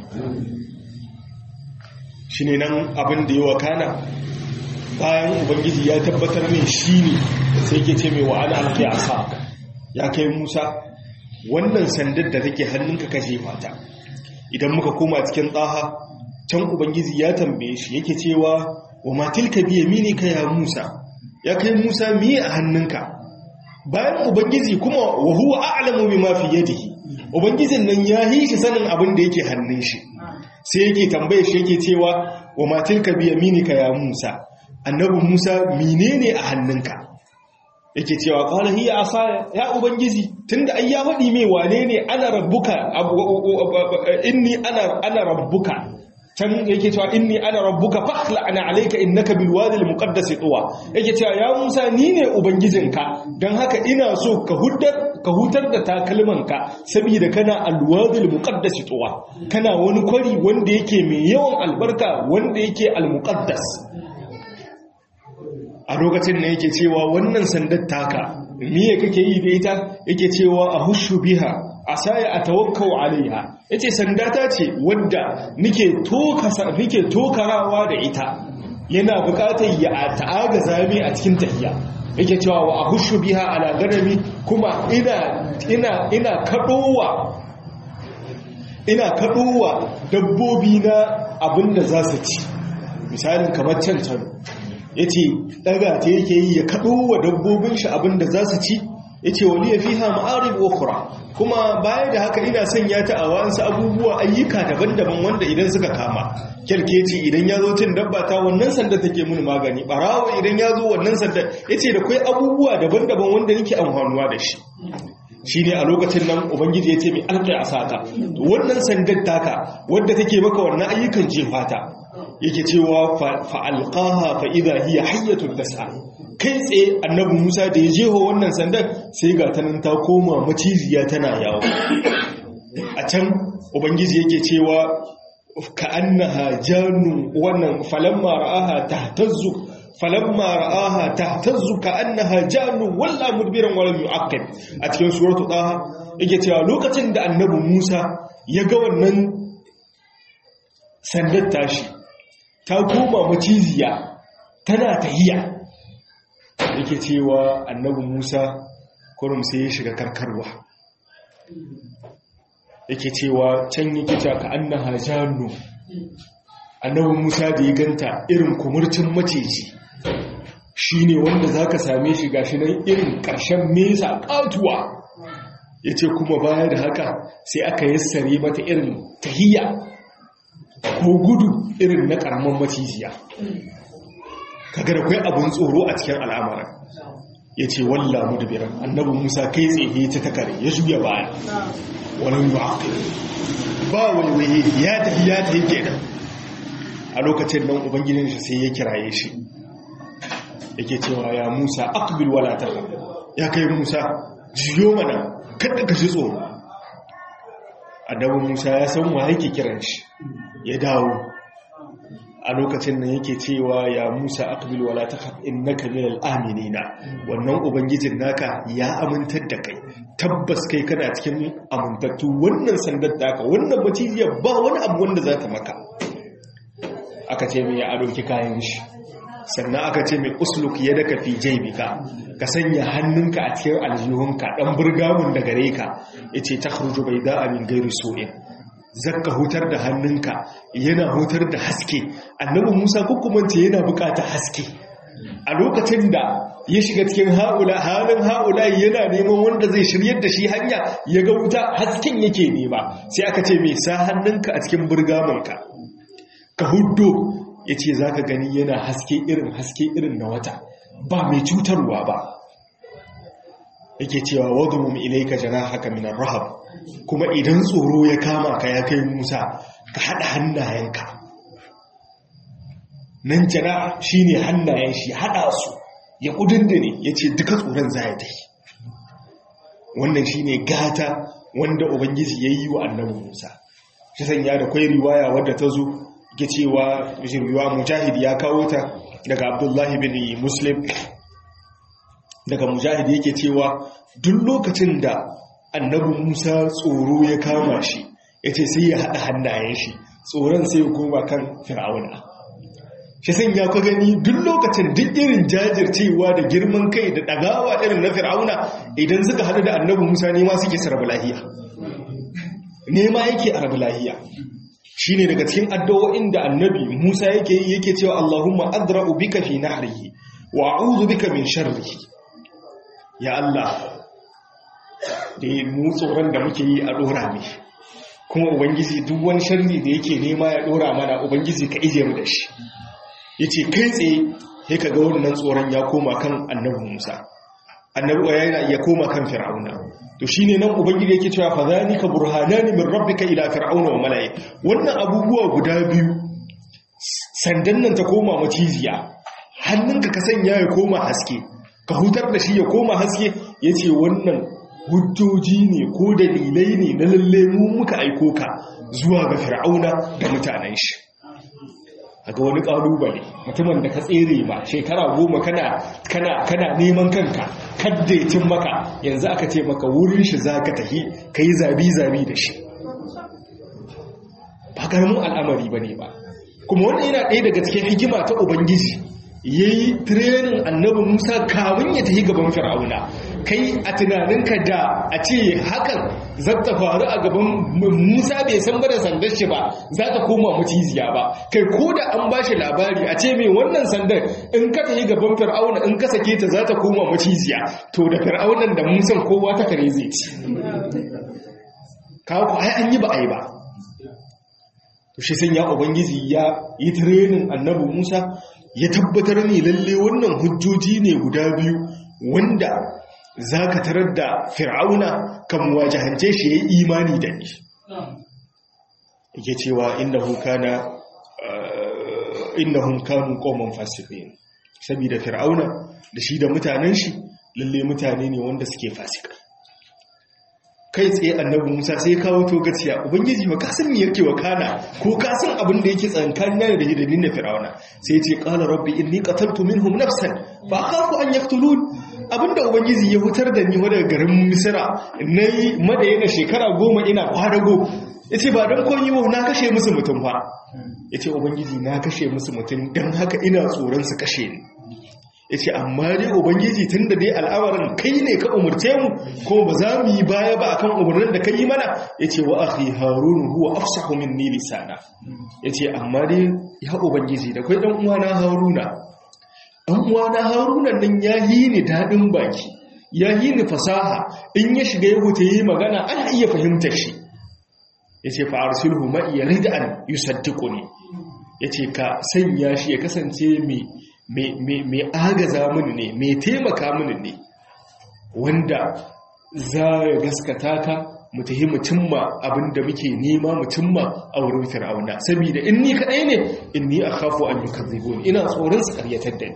shi ne nan abin da yi wa kana bayan ubangiji ya tabbatar min shi ne sai ke ce mai wa'ana alke a sa ya kai musa wannan sandar da take hannunka kashe mata idan muka koma cikin tsaha can ubangiji ya tambaye shi yake cewa wa matilka biya mini ka ya musa ya kai Musa miye a hannunka bayan ubangiji kuma wa huwa a'lamu bima fi yadihi ubangijin nan ya yi shi sanin abin da yake hannun shi sai yake tambaye shi yake cewa wa matilka bi yaminika ya Musa annabi Musa menene a hannunka yake cewa qala hiya asaya ya ubangiji tunda ai ya faɗi mai wane ne ana rabbuka inni ana ana rabbuka can yake cewa inni ana rabbuka fakhla ana alayka innaka bil wadi al muqaddas tuwa yake cewa ya Musa ni ne ubangijinka dan haka ina so ka hutar ka hutar da takalmanka saboda kana al wadi al muqaddas tuwa kana wani kwari wanda yake mai yawan albarka wanda yake al muqaddas a lokacin ne yake cewa wannan sandar taka miye kake yi da ita yake cewa a hushu biha asaya atawakkau alaiha yace sanda ta ce wadda nike tokasa nike tokarawa da ita yana bukatar ya ta'aga zame a cikin tahiya yake cewa wa ahushu biha ala ganami kuma ina ina ina kadowa ina kadowa dabbobi na abinda za su ci misalin kamar can can yace daga ta yake yi ya kadowa dabbobin shi abinda za su ci yace wali fiha ma'arib ukhra kuma baya da haka ina sanya ta a wasu abubuwa ayyuka daban-daban wanda idan suka kama kyalkeci idan ya zo cin dabba ta wannan sanda take mun magani barawo idan ya zo wannan sanda yace da kai abubuwa daban-daban wanda nake amfanuwa da shi shine a lokacin nan ubangiji yace mai alƙi a saka wannan sandar taka wadda take maka wannan ayyukan jefata yake cewa fa alqaha fa idha hiya hayyatun tas'a kai tsaye annabi Musa da ya jeho wannan sandar sai ga tanan ta koma maciziya tana yawo a can ubangiji yake cewa ka annaha jannu wannan falamma ra'aha tahtazzu falamma ra'aha tahtazzu ka annaha jannu walla mudbiran wala yu'aqqib a cikin suratul taha yake cewa lokacin da annabi Musa ya ga wannan sandar tashi ta koma maciziya tana tahiya yake cewa annabi Musa kurum sai ya shiga karkarwa yake cewa can yake cewa ka annaha jannu annabi Musa da ya ganta irin kumurcin maciji shine wanda zaka same shi gashi nan irin ƙarshen mesa katuwa yace kuma baya da haka sai aka yassare mata irin tahiya ko gudu irin na karaman macijiya kaga da kai abun tsoro a cikin al'amarin ya ce walla mudbiran annabi musa kai tsaye ta takare ya juya baya wani yu'aqi ba waiwaye ya tafi ya tafi kenan a lokacin nan ubangijin shi sai ya kiraye shi yake cewa ya musa aqbil wala takhaf ya kai musa jiyo mana kada ka ji tsoro annabi musa ya san wa yake kiran shi ya dawo a lokacin nan yake cewa ya Musa aqbil wala takhaf innaka minal aminina wannan ubangijin naka ya amintar da kai tabbas kai kana cikin amintattu wannan sandar daka wannan macijiya ba wani abu wanda za ta maka aka ce mai ya dauki kayan shi sannan aka ce mai usluk yadaka fi jaybika ka sanya hannunka a cikin aljihunka dan burgamun da gare ka yace takhruju bayda min ghairi su'in zakka hutar da hannunka yana hutar da haske annabi musa kukumance yana bukata haske a lokacin da ya shiga cikin haula halin haula yana neman wanda zai shiryar da shi hanya ya ga wuta hasken yake nema sai aka ce mai sa hannunka a cikin burgamanka ka huddo ya ce za ka gani yana haske irin haske irin na wata ba mai cutarwa ba yake cewa wadda mu ilaika jana haka minar rahab kuma idan tsoro ya kama ka ya kai musa ka haɗa hannayenka nan jana shi ne hannayen shi haɗa su ya ƙudin da ne ya ce duka tsoron za ya tafi wannan shi ne gata wanda ubangiji ya yi wa annabi musa shi sanya da kwai riwaya wadda ta zo ke cewa riwaya mujahid ya kawo ta daga abdullahi bin muslim daga mujahid yake cewa duk lokacin da annabi Musa tsoro ya kama shi ya ce sai ya haɗa hannayen shi tsoron sai ya koma kan fir'auna shi san ya gani duk lokacin duk irin jajircewa da girman kai da ɗagawa irin na fir'auna idan suka haɗu da annabi Musa nema suke sarrafa lahiya nema yake a rabu lahiya shi ne daga cikin addu'o'in da annabi Musa yake yi yake cewa Allahumma adra'u bika fi nahrihi wa a'udhu bika min sharrihi ya Allah da mu tsoron da muke yi a dora ne kuma ubangiji duk wani sharri da yake nema ya dora mana ubangiji ka ije mu da shi yace kai tsaye sai ka ga wannan tsoron ya koma kan annabi Musa annabi yana ya koma kan fir'auna to shine nan ubangiji yake cewa fa zalika burhanani min rabbika ila fir'auna wa mala'i wannan abubuwa guda biyu sandan nan ta koma maciziya hannunka ka sanya ya koma haske ka hutar da shi ya koma haske yace wannan hujjoji ne ko dalilai ne na lalle mu muka aiko ka zuwa ga fir'auna da mutanen shi ga wani ƙalubale mutumin da ka tsere ma shekara goma kana kana kana neman kanka kaddaitin maka yanzu aka ce maka wurin shi za ka tafi ka yi zabi-zabi da shi karamin al'amari bane ba kuma wannan yana ɗaya daga cikin hikima ta ubangiji yayi training annabi Musa kamun ya tafi gaban Fir'auna kai a tunaninka da a ce hakan zata faru a gaban Musa bai san ba da sandar shi ba za ta koma muciziya ba kai ko da an bashi labari a ce mai wannan sandar in ka tafi gaban Fir'auna in ka sake ta za ta koma muciziya to da Fir'aunan da Musan kowa ta kare zai ci kawo ai an yi ba ai ba to shi sun ya ubangiji ya yi training annabi Musa ya tabbatar ne lalle wannan hujjoji ne guda biyu wanda za ka tarar da fir'auna kan wajahance shi ya yi imani da ni yake cewa innahum kana innahum kanu qauman fasiqin saboda fir'auna da shi da mutanen shi lalle mutane ne wanda suke fasikai kai tsaye annabi Musa sai kawo to gaciya ubangiji ba kasan me yake wakana ko kasan abin da yake tsankan nan da hidin da Fir'auna sai ce qala rabbi inni qataltu minhum nafsan fa akhafu an yaqtulun abinda ubangiji ya hutar da ni daga garin Misra nayi madayana shekara goma ina kwadago yace ba dan kon yi na kashe musu mutum fa yace ubangiji na kashe musu mutum dan haka ina tsoron su kashe ni ya ce amma dai ubangiji tun da dai al'awarin kai ne ka umarce mu ko ba za mu yi baya ba akan umarnin da ka yi mana ya ce wa akhi harunu huwa afsahu minni lisana ya ce amma dai ya ubangiji da kai dan uwana haruna dan uwana haruna nan ya yi ni dadin baki ya yi ni fasaha in ya shiga ya huta yi magana ana iya fahimtar shi ya ce fa arsilhu ma yarid an yusaddiquni ya ce ka sanya shi ya kasance mai mai agaza mini ne mai taimaka mini ne wanda za ya gaskata ka mu tahi mu cimma abinda muke nema mu cimma a wurin fir'auna saboda in ni kadai ne inni akhafu an yukadzibun ina tsoron su karyatar da ni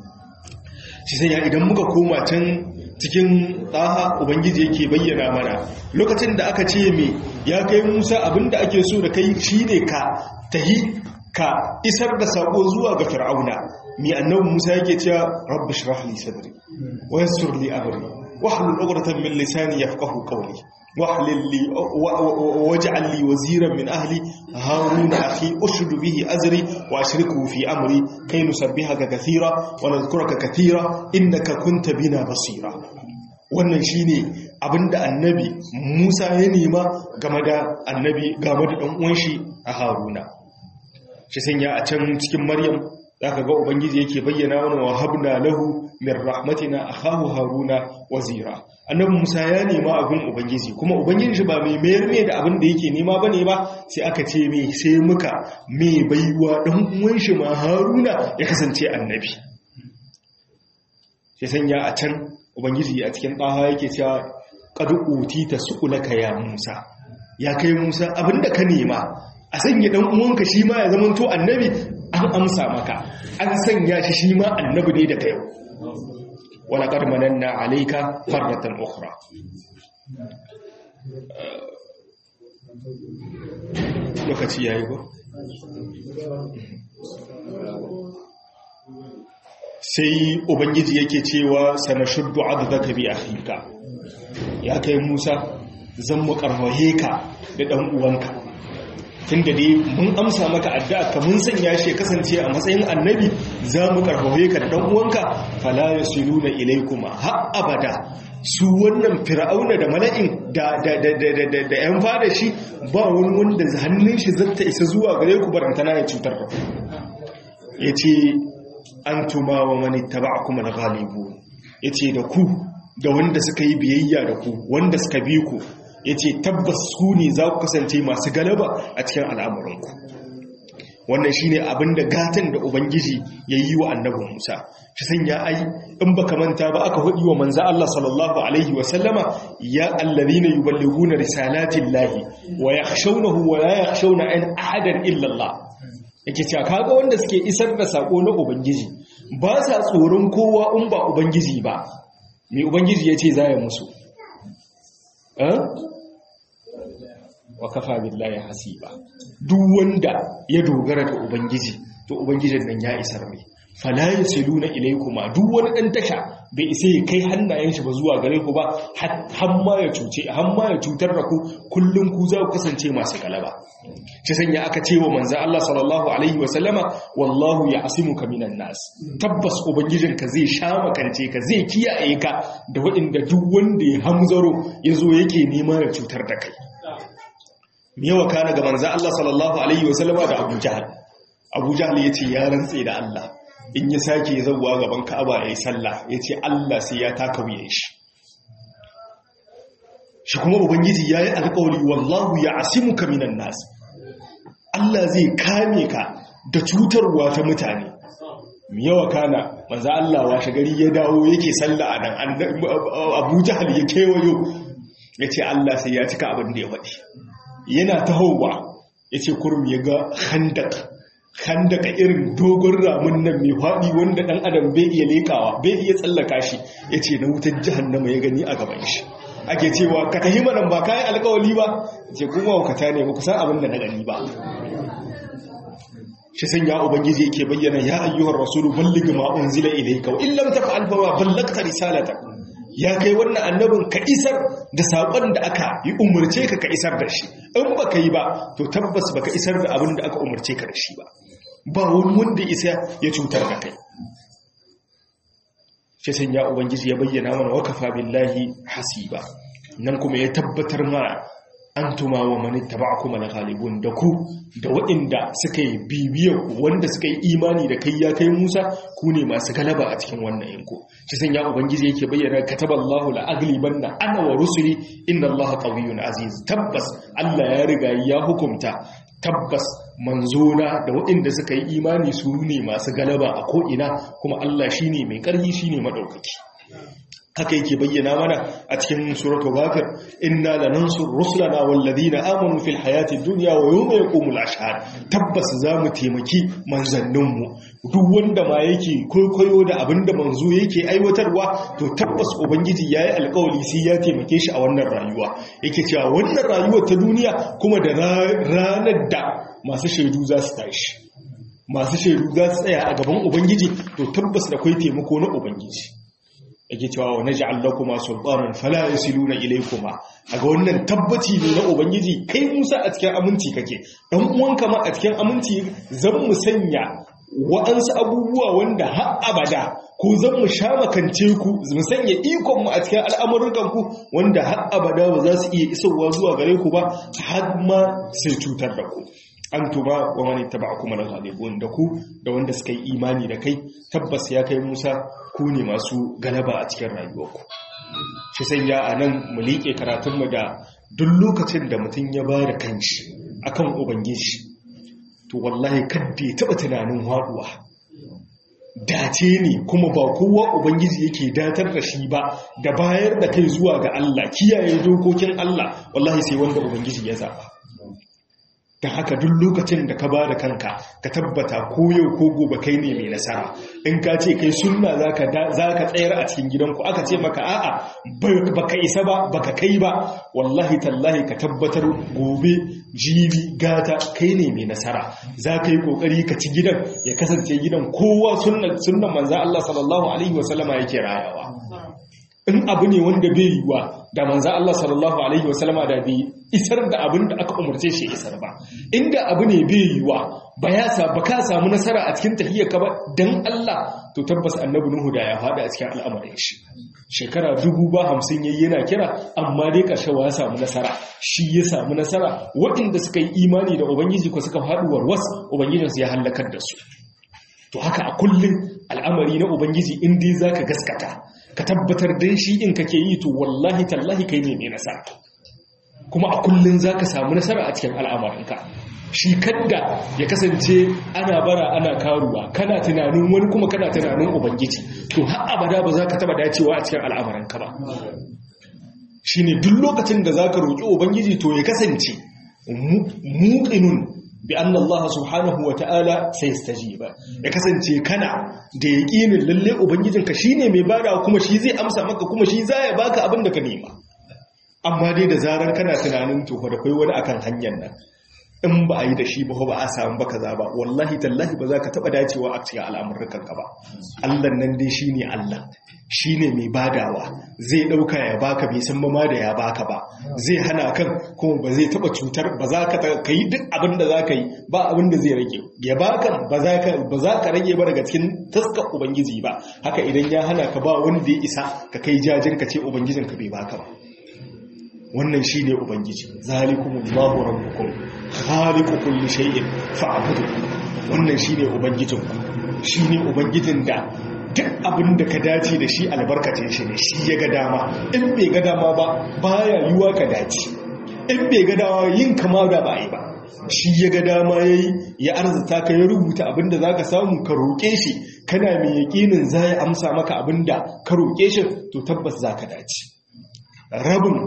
shi sai idan muka koma can cikin tsaha ubangiji yake bayyana mana lokacin da aka ce me ya kai Musa abinda ake so da kai shine ka tahi ka isar da sako zuwa ga fir'auna mi annabi Musa yake cewa rabbi shrah li sadri wa yassir li amri wahlul 'uqdatan min lisani yafqahu qawli wahlil li waj'al li waziran min ahli harun akhi ushd bihi azri wa ashriku fi amri kay nusabbihaka kathira wa nadhkuraka kathira innaka kunta bina basira wannan shine abinda annabi Musa ya nema game da annabi game da dan uwan shi a Haruna shi sanya a can cikin maryam za ka ga ubangiji yake bayyana wani wa habna lahu min rahmatina akhahu haruna wazira annabi musa ya nema abin ubangiji kuma ubangiji ba mai mayar mai da abin da yake nema bane ba sai aka ce mai sai muka mai baiwa dan uwan shi ma haruna ya kasance annabi shi sanya a can ubangiji a cikin ɗaha yake cewa qad utita su'ulaka ya musa ya kai musa abinda ka nema a sanya dan uwanka shi ma ya zama to annabi an amsa maka an sanya shi shi ma annabi ne daga yau wala qad mananna alayka farratan ukhra lokaci yayi ba sai ubangiji yake cewa sanashuddu adadaka bi akhika ya kai Musa zan mu karfahe ka da dan uwanka tunda dai mun amsa maka addu'a ka mun sanya shi kasance a matsayin annabi za mu karfafe ka da dan uwanka fala yasiluna ilaykuma ha abada su wannan fir'auna da mala'in da da da da da da yan fada shi ba wani wanda hannun shi zata isa zuwa gare ku barantana ya cutar da ku yace antuma wa man ittaba'akum al-ghalibun yace da ku da wanda suka yi biyayya da ku wanda suka bi ku ya ce tabbas ku ne za ku kasance masu galaba a cikin al'amuranku wannan shi ne abin da gatan da ubangiji ya yi wa annabin musa shi san ya ai in ba manta ba aka hudu wa manza Allah sallallahu alaihi wasallama ya allazi na yuballigu na risalatin lahi wa ya shaunahu wa ya shauna an ahadan illallah yake cewa kaga wanda suke isar da sako na ubangiji ba sa tsoron kowa in ba ubangiji ba mai ubangiji ya ce za ya musu wa kafa billahi hasiba duk wanda ya dogara da ubangiji to ubangijin nan ya isar mai fala yasiluna ilaykuma duk wani dan tasha bai isa ya kai hannayen shi ba zuwa gare ku ba har ma ya cuce har ma ya cutar da ku kullun ku za ku kasance masu galaba shi sanya aka ce wa manzo Allah sallallahu alaihi wa sallama wallahu ya'simuka minan nas tabbas ubangijinka zai sha makance ka zai kiyaye ka da waɗanda duk wanda ya hamzaro yazo yake nema ya cutar da kai me yawa kana ga manzo Allah sallallahu alaihi wa sallama da Abu Jahl Abu Jahl yace ya rantse da Allah in ya sake zauwa gaban Ka'aba yayi sallah yace Allah sai ya taka wuyan shi shi kuma ubangiji yayi alƙawari wallahu ya'simuka minan nas Allah zai kame ka da cutarwa ta mutane yawa kana manzo Allah washe gari ya dawo yake sallah a nan Abu Jahl ya kewayo yace Allah sai ya cika abin da ya faɗi yana tahowa yace kurum ya ga khandak khandaka irin dogon ramun nan mai faɗi wanda ɗan adam bai iya lekawa bai iya tsallaka shi yace na wutar jahannama ya gani a gaban shi ake cewa ka tahi manan ba kayan alkawali ba ce kuma wakata ne ba ku san abin da na gani ba shi san ya ubangiji yake bayyana ya ayyuhar rasulu balligh ma unzila ilayka wa illam taf'al fa ma ballagta risalata ya kai wannan annabin ka isar da sakon da aka yi umurce ka ka isar da shi in baka yi ba to tabbas baka isar da abin da aka umurce ka da shi ba ba wani wanda isa ya cutar da kai shi san ya ubangiji ya bayyana mana wakafa billahi hasiba nan kuma ya tabbatar mana an tuma wa mani taba'akum al-ghalibun da ku da waɗanda suka yi bibiyar ku wanda suka yi imani da kai ya kai Musa ku ne masu galaba a cikin wannan yanko shi san ya ubangiji yake bayyana kataballahu la aglibanna ana wa rusuli inna allaha qawiyyun aziz tabbas Allah ya riga ya hukunta tabbas manzona da waɗanda suka yi imani su ne masu galaba a ko'ina kuma Allah shine mai ƙarfi shine madaukaki haka yake bayyana mana a cikin suratul ghafir inna lanansur rusulana wal ladina amanu fil hayati dunya wa yawma yaqumul ashhad tabbas zamu taimaki manzannin mu duk wanda ma yake koyo da abinda manzo yake aiwatarwa to tabbas ubangiji yayi alƙawari sai ya taimake shi a wannan rayuwa yake cewa wannan rayuwar ta duniya kuma da ranar da masu shaidu za su tashi masu shaidu za su tsaya a gaban ubangiji to tabbas da kai taimako na ubangiji yake cewa wa naj'al lakuma sultanan fala yasiluna ilaykuma aga wannan tabbaci ne na ubangiji kai Musa a cikin aminci kake dan uwanka ma a cikin aminci zan mu sanya wa'ansu abubuwa wanda har abada ko zan mu sha makance ku mu sanya ikon mu a cikin al'amuran ku wanda har abada ba za su iya isowa zuwa gare ku ba har ma sai cutar da ku antuma wa man ittaba'akum al-ghalibun da ku da wanda suka yi imani da kai tabbas ya kai Musa ku ne masu galaba a cikin rayuwarku shi sai ya anan mu liƙe karatunmu da duk lokacin da mutum ya ba da kanshi akan ubangiji to wallahi kadda ya taɓa tunanin haɗuwa dace ne kuma ba kowa ubangiji yake datar da shi ba da bayar da kai zuwa ga Allah kiyaye dokokin Allah wallahi sai wanda ubangiji ya zaba da haka duk lokacin da ka ba da kanka ka tabbata ko yau ko gobe kai ne mai nasara in ka ce kai sunna za ka tsayar a cikin gidanku aka ce maka a'a baka isa ba baka kai ba wallahi tallahi ka tabbatar gobe jibi gata kai ne mai nasara za ka yi kokari ka ci gidan ya kasance gidan kowa sunnan manza Allah sallallahu alaihi wasallama yake rayawa in abu ne wanda bai yiwa da manza Allah sallallahu alaihi wasallama da bai isar da abin da aka umarce shi isar ba inda abu ne bai yiwa ba ya sa ba ka samu nasara a cikin tahiyyar ka ba dan Allah to tabbas annabi Nuhu da ya fada a cikin al'amarin shi shekara dubu ba hamsin yayi yana kira amma dai karshe ya samu nasara shi ya samu nasara waɗanda suka yi imani da ubangiji ko suka faɗi warwas ubangijinsu ya halakar da su to haka a kullum al'amari na ubangiji in dai zaka gaskata ka tabbatar dan shi in kake yi to wallahi tallahi kai ne mai nasara kuma a kullum zaka samu nasara a cikin al'amarinka shi kadda ya kasance ana bara ana karuwa kana tunanin wani kuma kana tunanin ubangiji to har abada ba za ka taba dacewa a cikin al'amarinka ba shine duk lokacin da zaka roki ubangiji to ya kasance muqinun bi anna Allah subhanahu wa ta'ala sai ba. ya kasance kana da yaqinin lalle ubangijinka shine mai bada kuma shi zai amsa maka kuma shi zai baka abin da ka nema amma dai da zarar kana tunanin to fa da kai wani akan hanyar nan in ba a yi da shi ba ba a samu ba kaza ba wallahi tallahi ba za ka taba dacewa a cikin al'amuran ka ba Allah nan dai shine Allah shine mai badawa zai dauka ya baka bai san ma da ya baka ba zai hana kan kuma ba zai taba cutar ba za ka kai duk abin da za ka yi ba abin da zai rage ya baka ba za ka ba za ka rage ba daga cikin taskar ubangiji ba haka idan ya hana ka ba wanda ya isa ka kai jajin ka ce ubangijin ka bai baka ba wannan shi ne ubangiji zalikumullahu rabbukum khaliqu kulli shay'in fa'budu wannan shi ne ubangijinku shi ne ubangijin da duk abin da ka dace da shi albarkacin shi ne shi ya ga dama in bai ga dama ba baya yiwa ka dace in bai ga dama yin kama da ba yi ba shi ya ga dama ya yi ya arzuta ka ya rubuta abin da za ka samu ka roƙe shi kana mai yaƙinin za ya amsa maka abin da ka roƙe shi to tabbas za ka dace rabin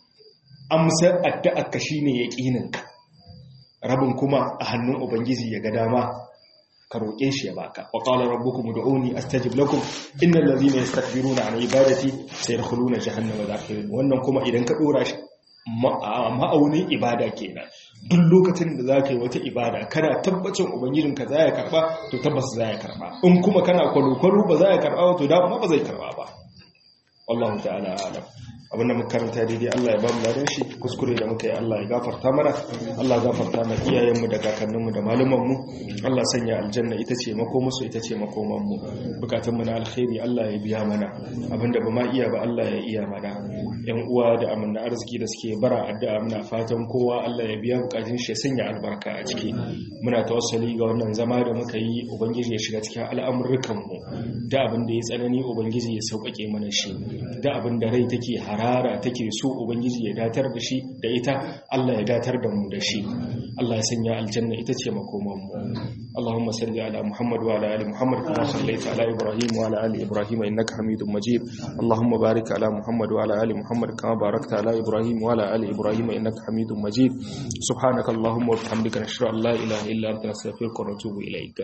amsar addu'arka shi ne yaƙininka rabin kuma a hannun ubangiji ya ga dama ka roƙe shi ya baka wa qala rabbukum ud'uni astajib lakum innal ladhina yastakbiruna an ibadati sayadkhuluna jahannama dakhirin wannan kuma idan ka dora shi ma'aunin ibada kenan duk lokacin da zaka yi wata ibada kana tabbacin ubangijinka za ya karba to tabbas za ya karba in kuma kana kwalo-kwalo ba za ya karba to da ba zai karba ba wallahu ta'ala alam abinda muka karanta daidai Allah ya ba mu ladan shi kuskure da muka yi Allah ya gafarta mana Allah ya gafarta ma iyayenmu da kakanninmu da malumanmu Allah sanya aljanna ita ce makomusu ita ce makomanmu bukatunmu na alkhairi Allah ya biya mana abinda ba ma iya ba Allah ya iya mana yan uwa da amanna arziki da suke bara addu'a muna fatan kowa Allah ya biya bukatun shi ya sanya albarka a ciki muna tawassali ga wannan zama da muka yi ubangiji ya shiga cikin al'amuranmu da abin da ya tsanani ubangiji ya sauƙaƙe mana shi da abin da rai take harara take so ubangiji ya datar da shi da ita Allah ya datar da mu da shi Allah ya sanya aljanna ita ce makoman mu Allahumma salli ala Muhammad wa ala ali Muhammad kama sallaita ala Ibrahim wa ala ali Ibrahim innaka Hamidum Majid Allahumma barik ala Muhammad wa ala ali Muhammad kama barakta ala Ibrahim wa ala ali Ibrahim innaka Hamidum Majid subhanaka Allahumma wa bihamdika nashhadu an la ilaha illa anta nastaghfiruka wa natubu ilayk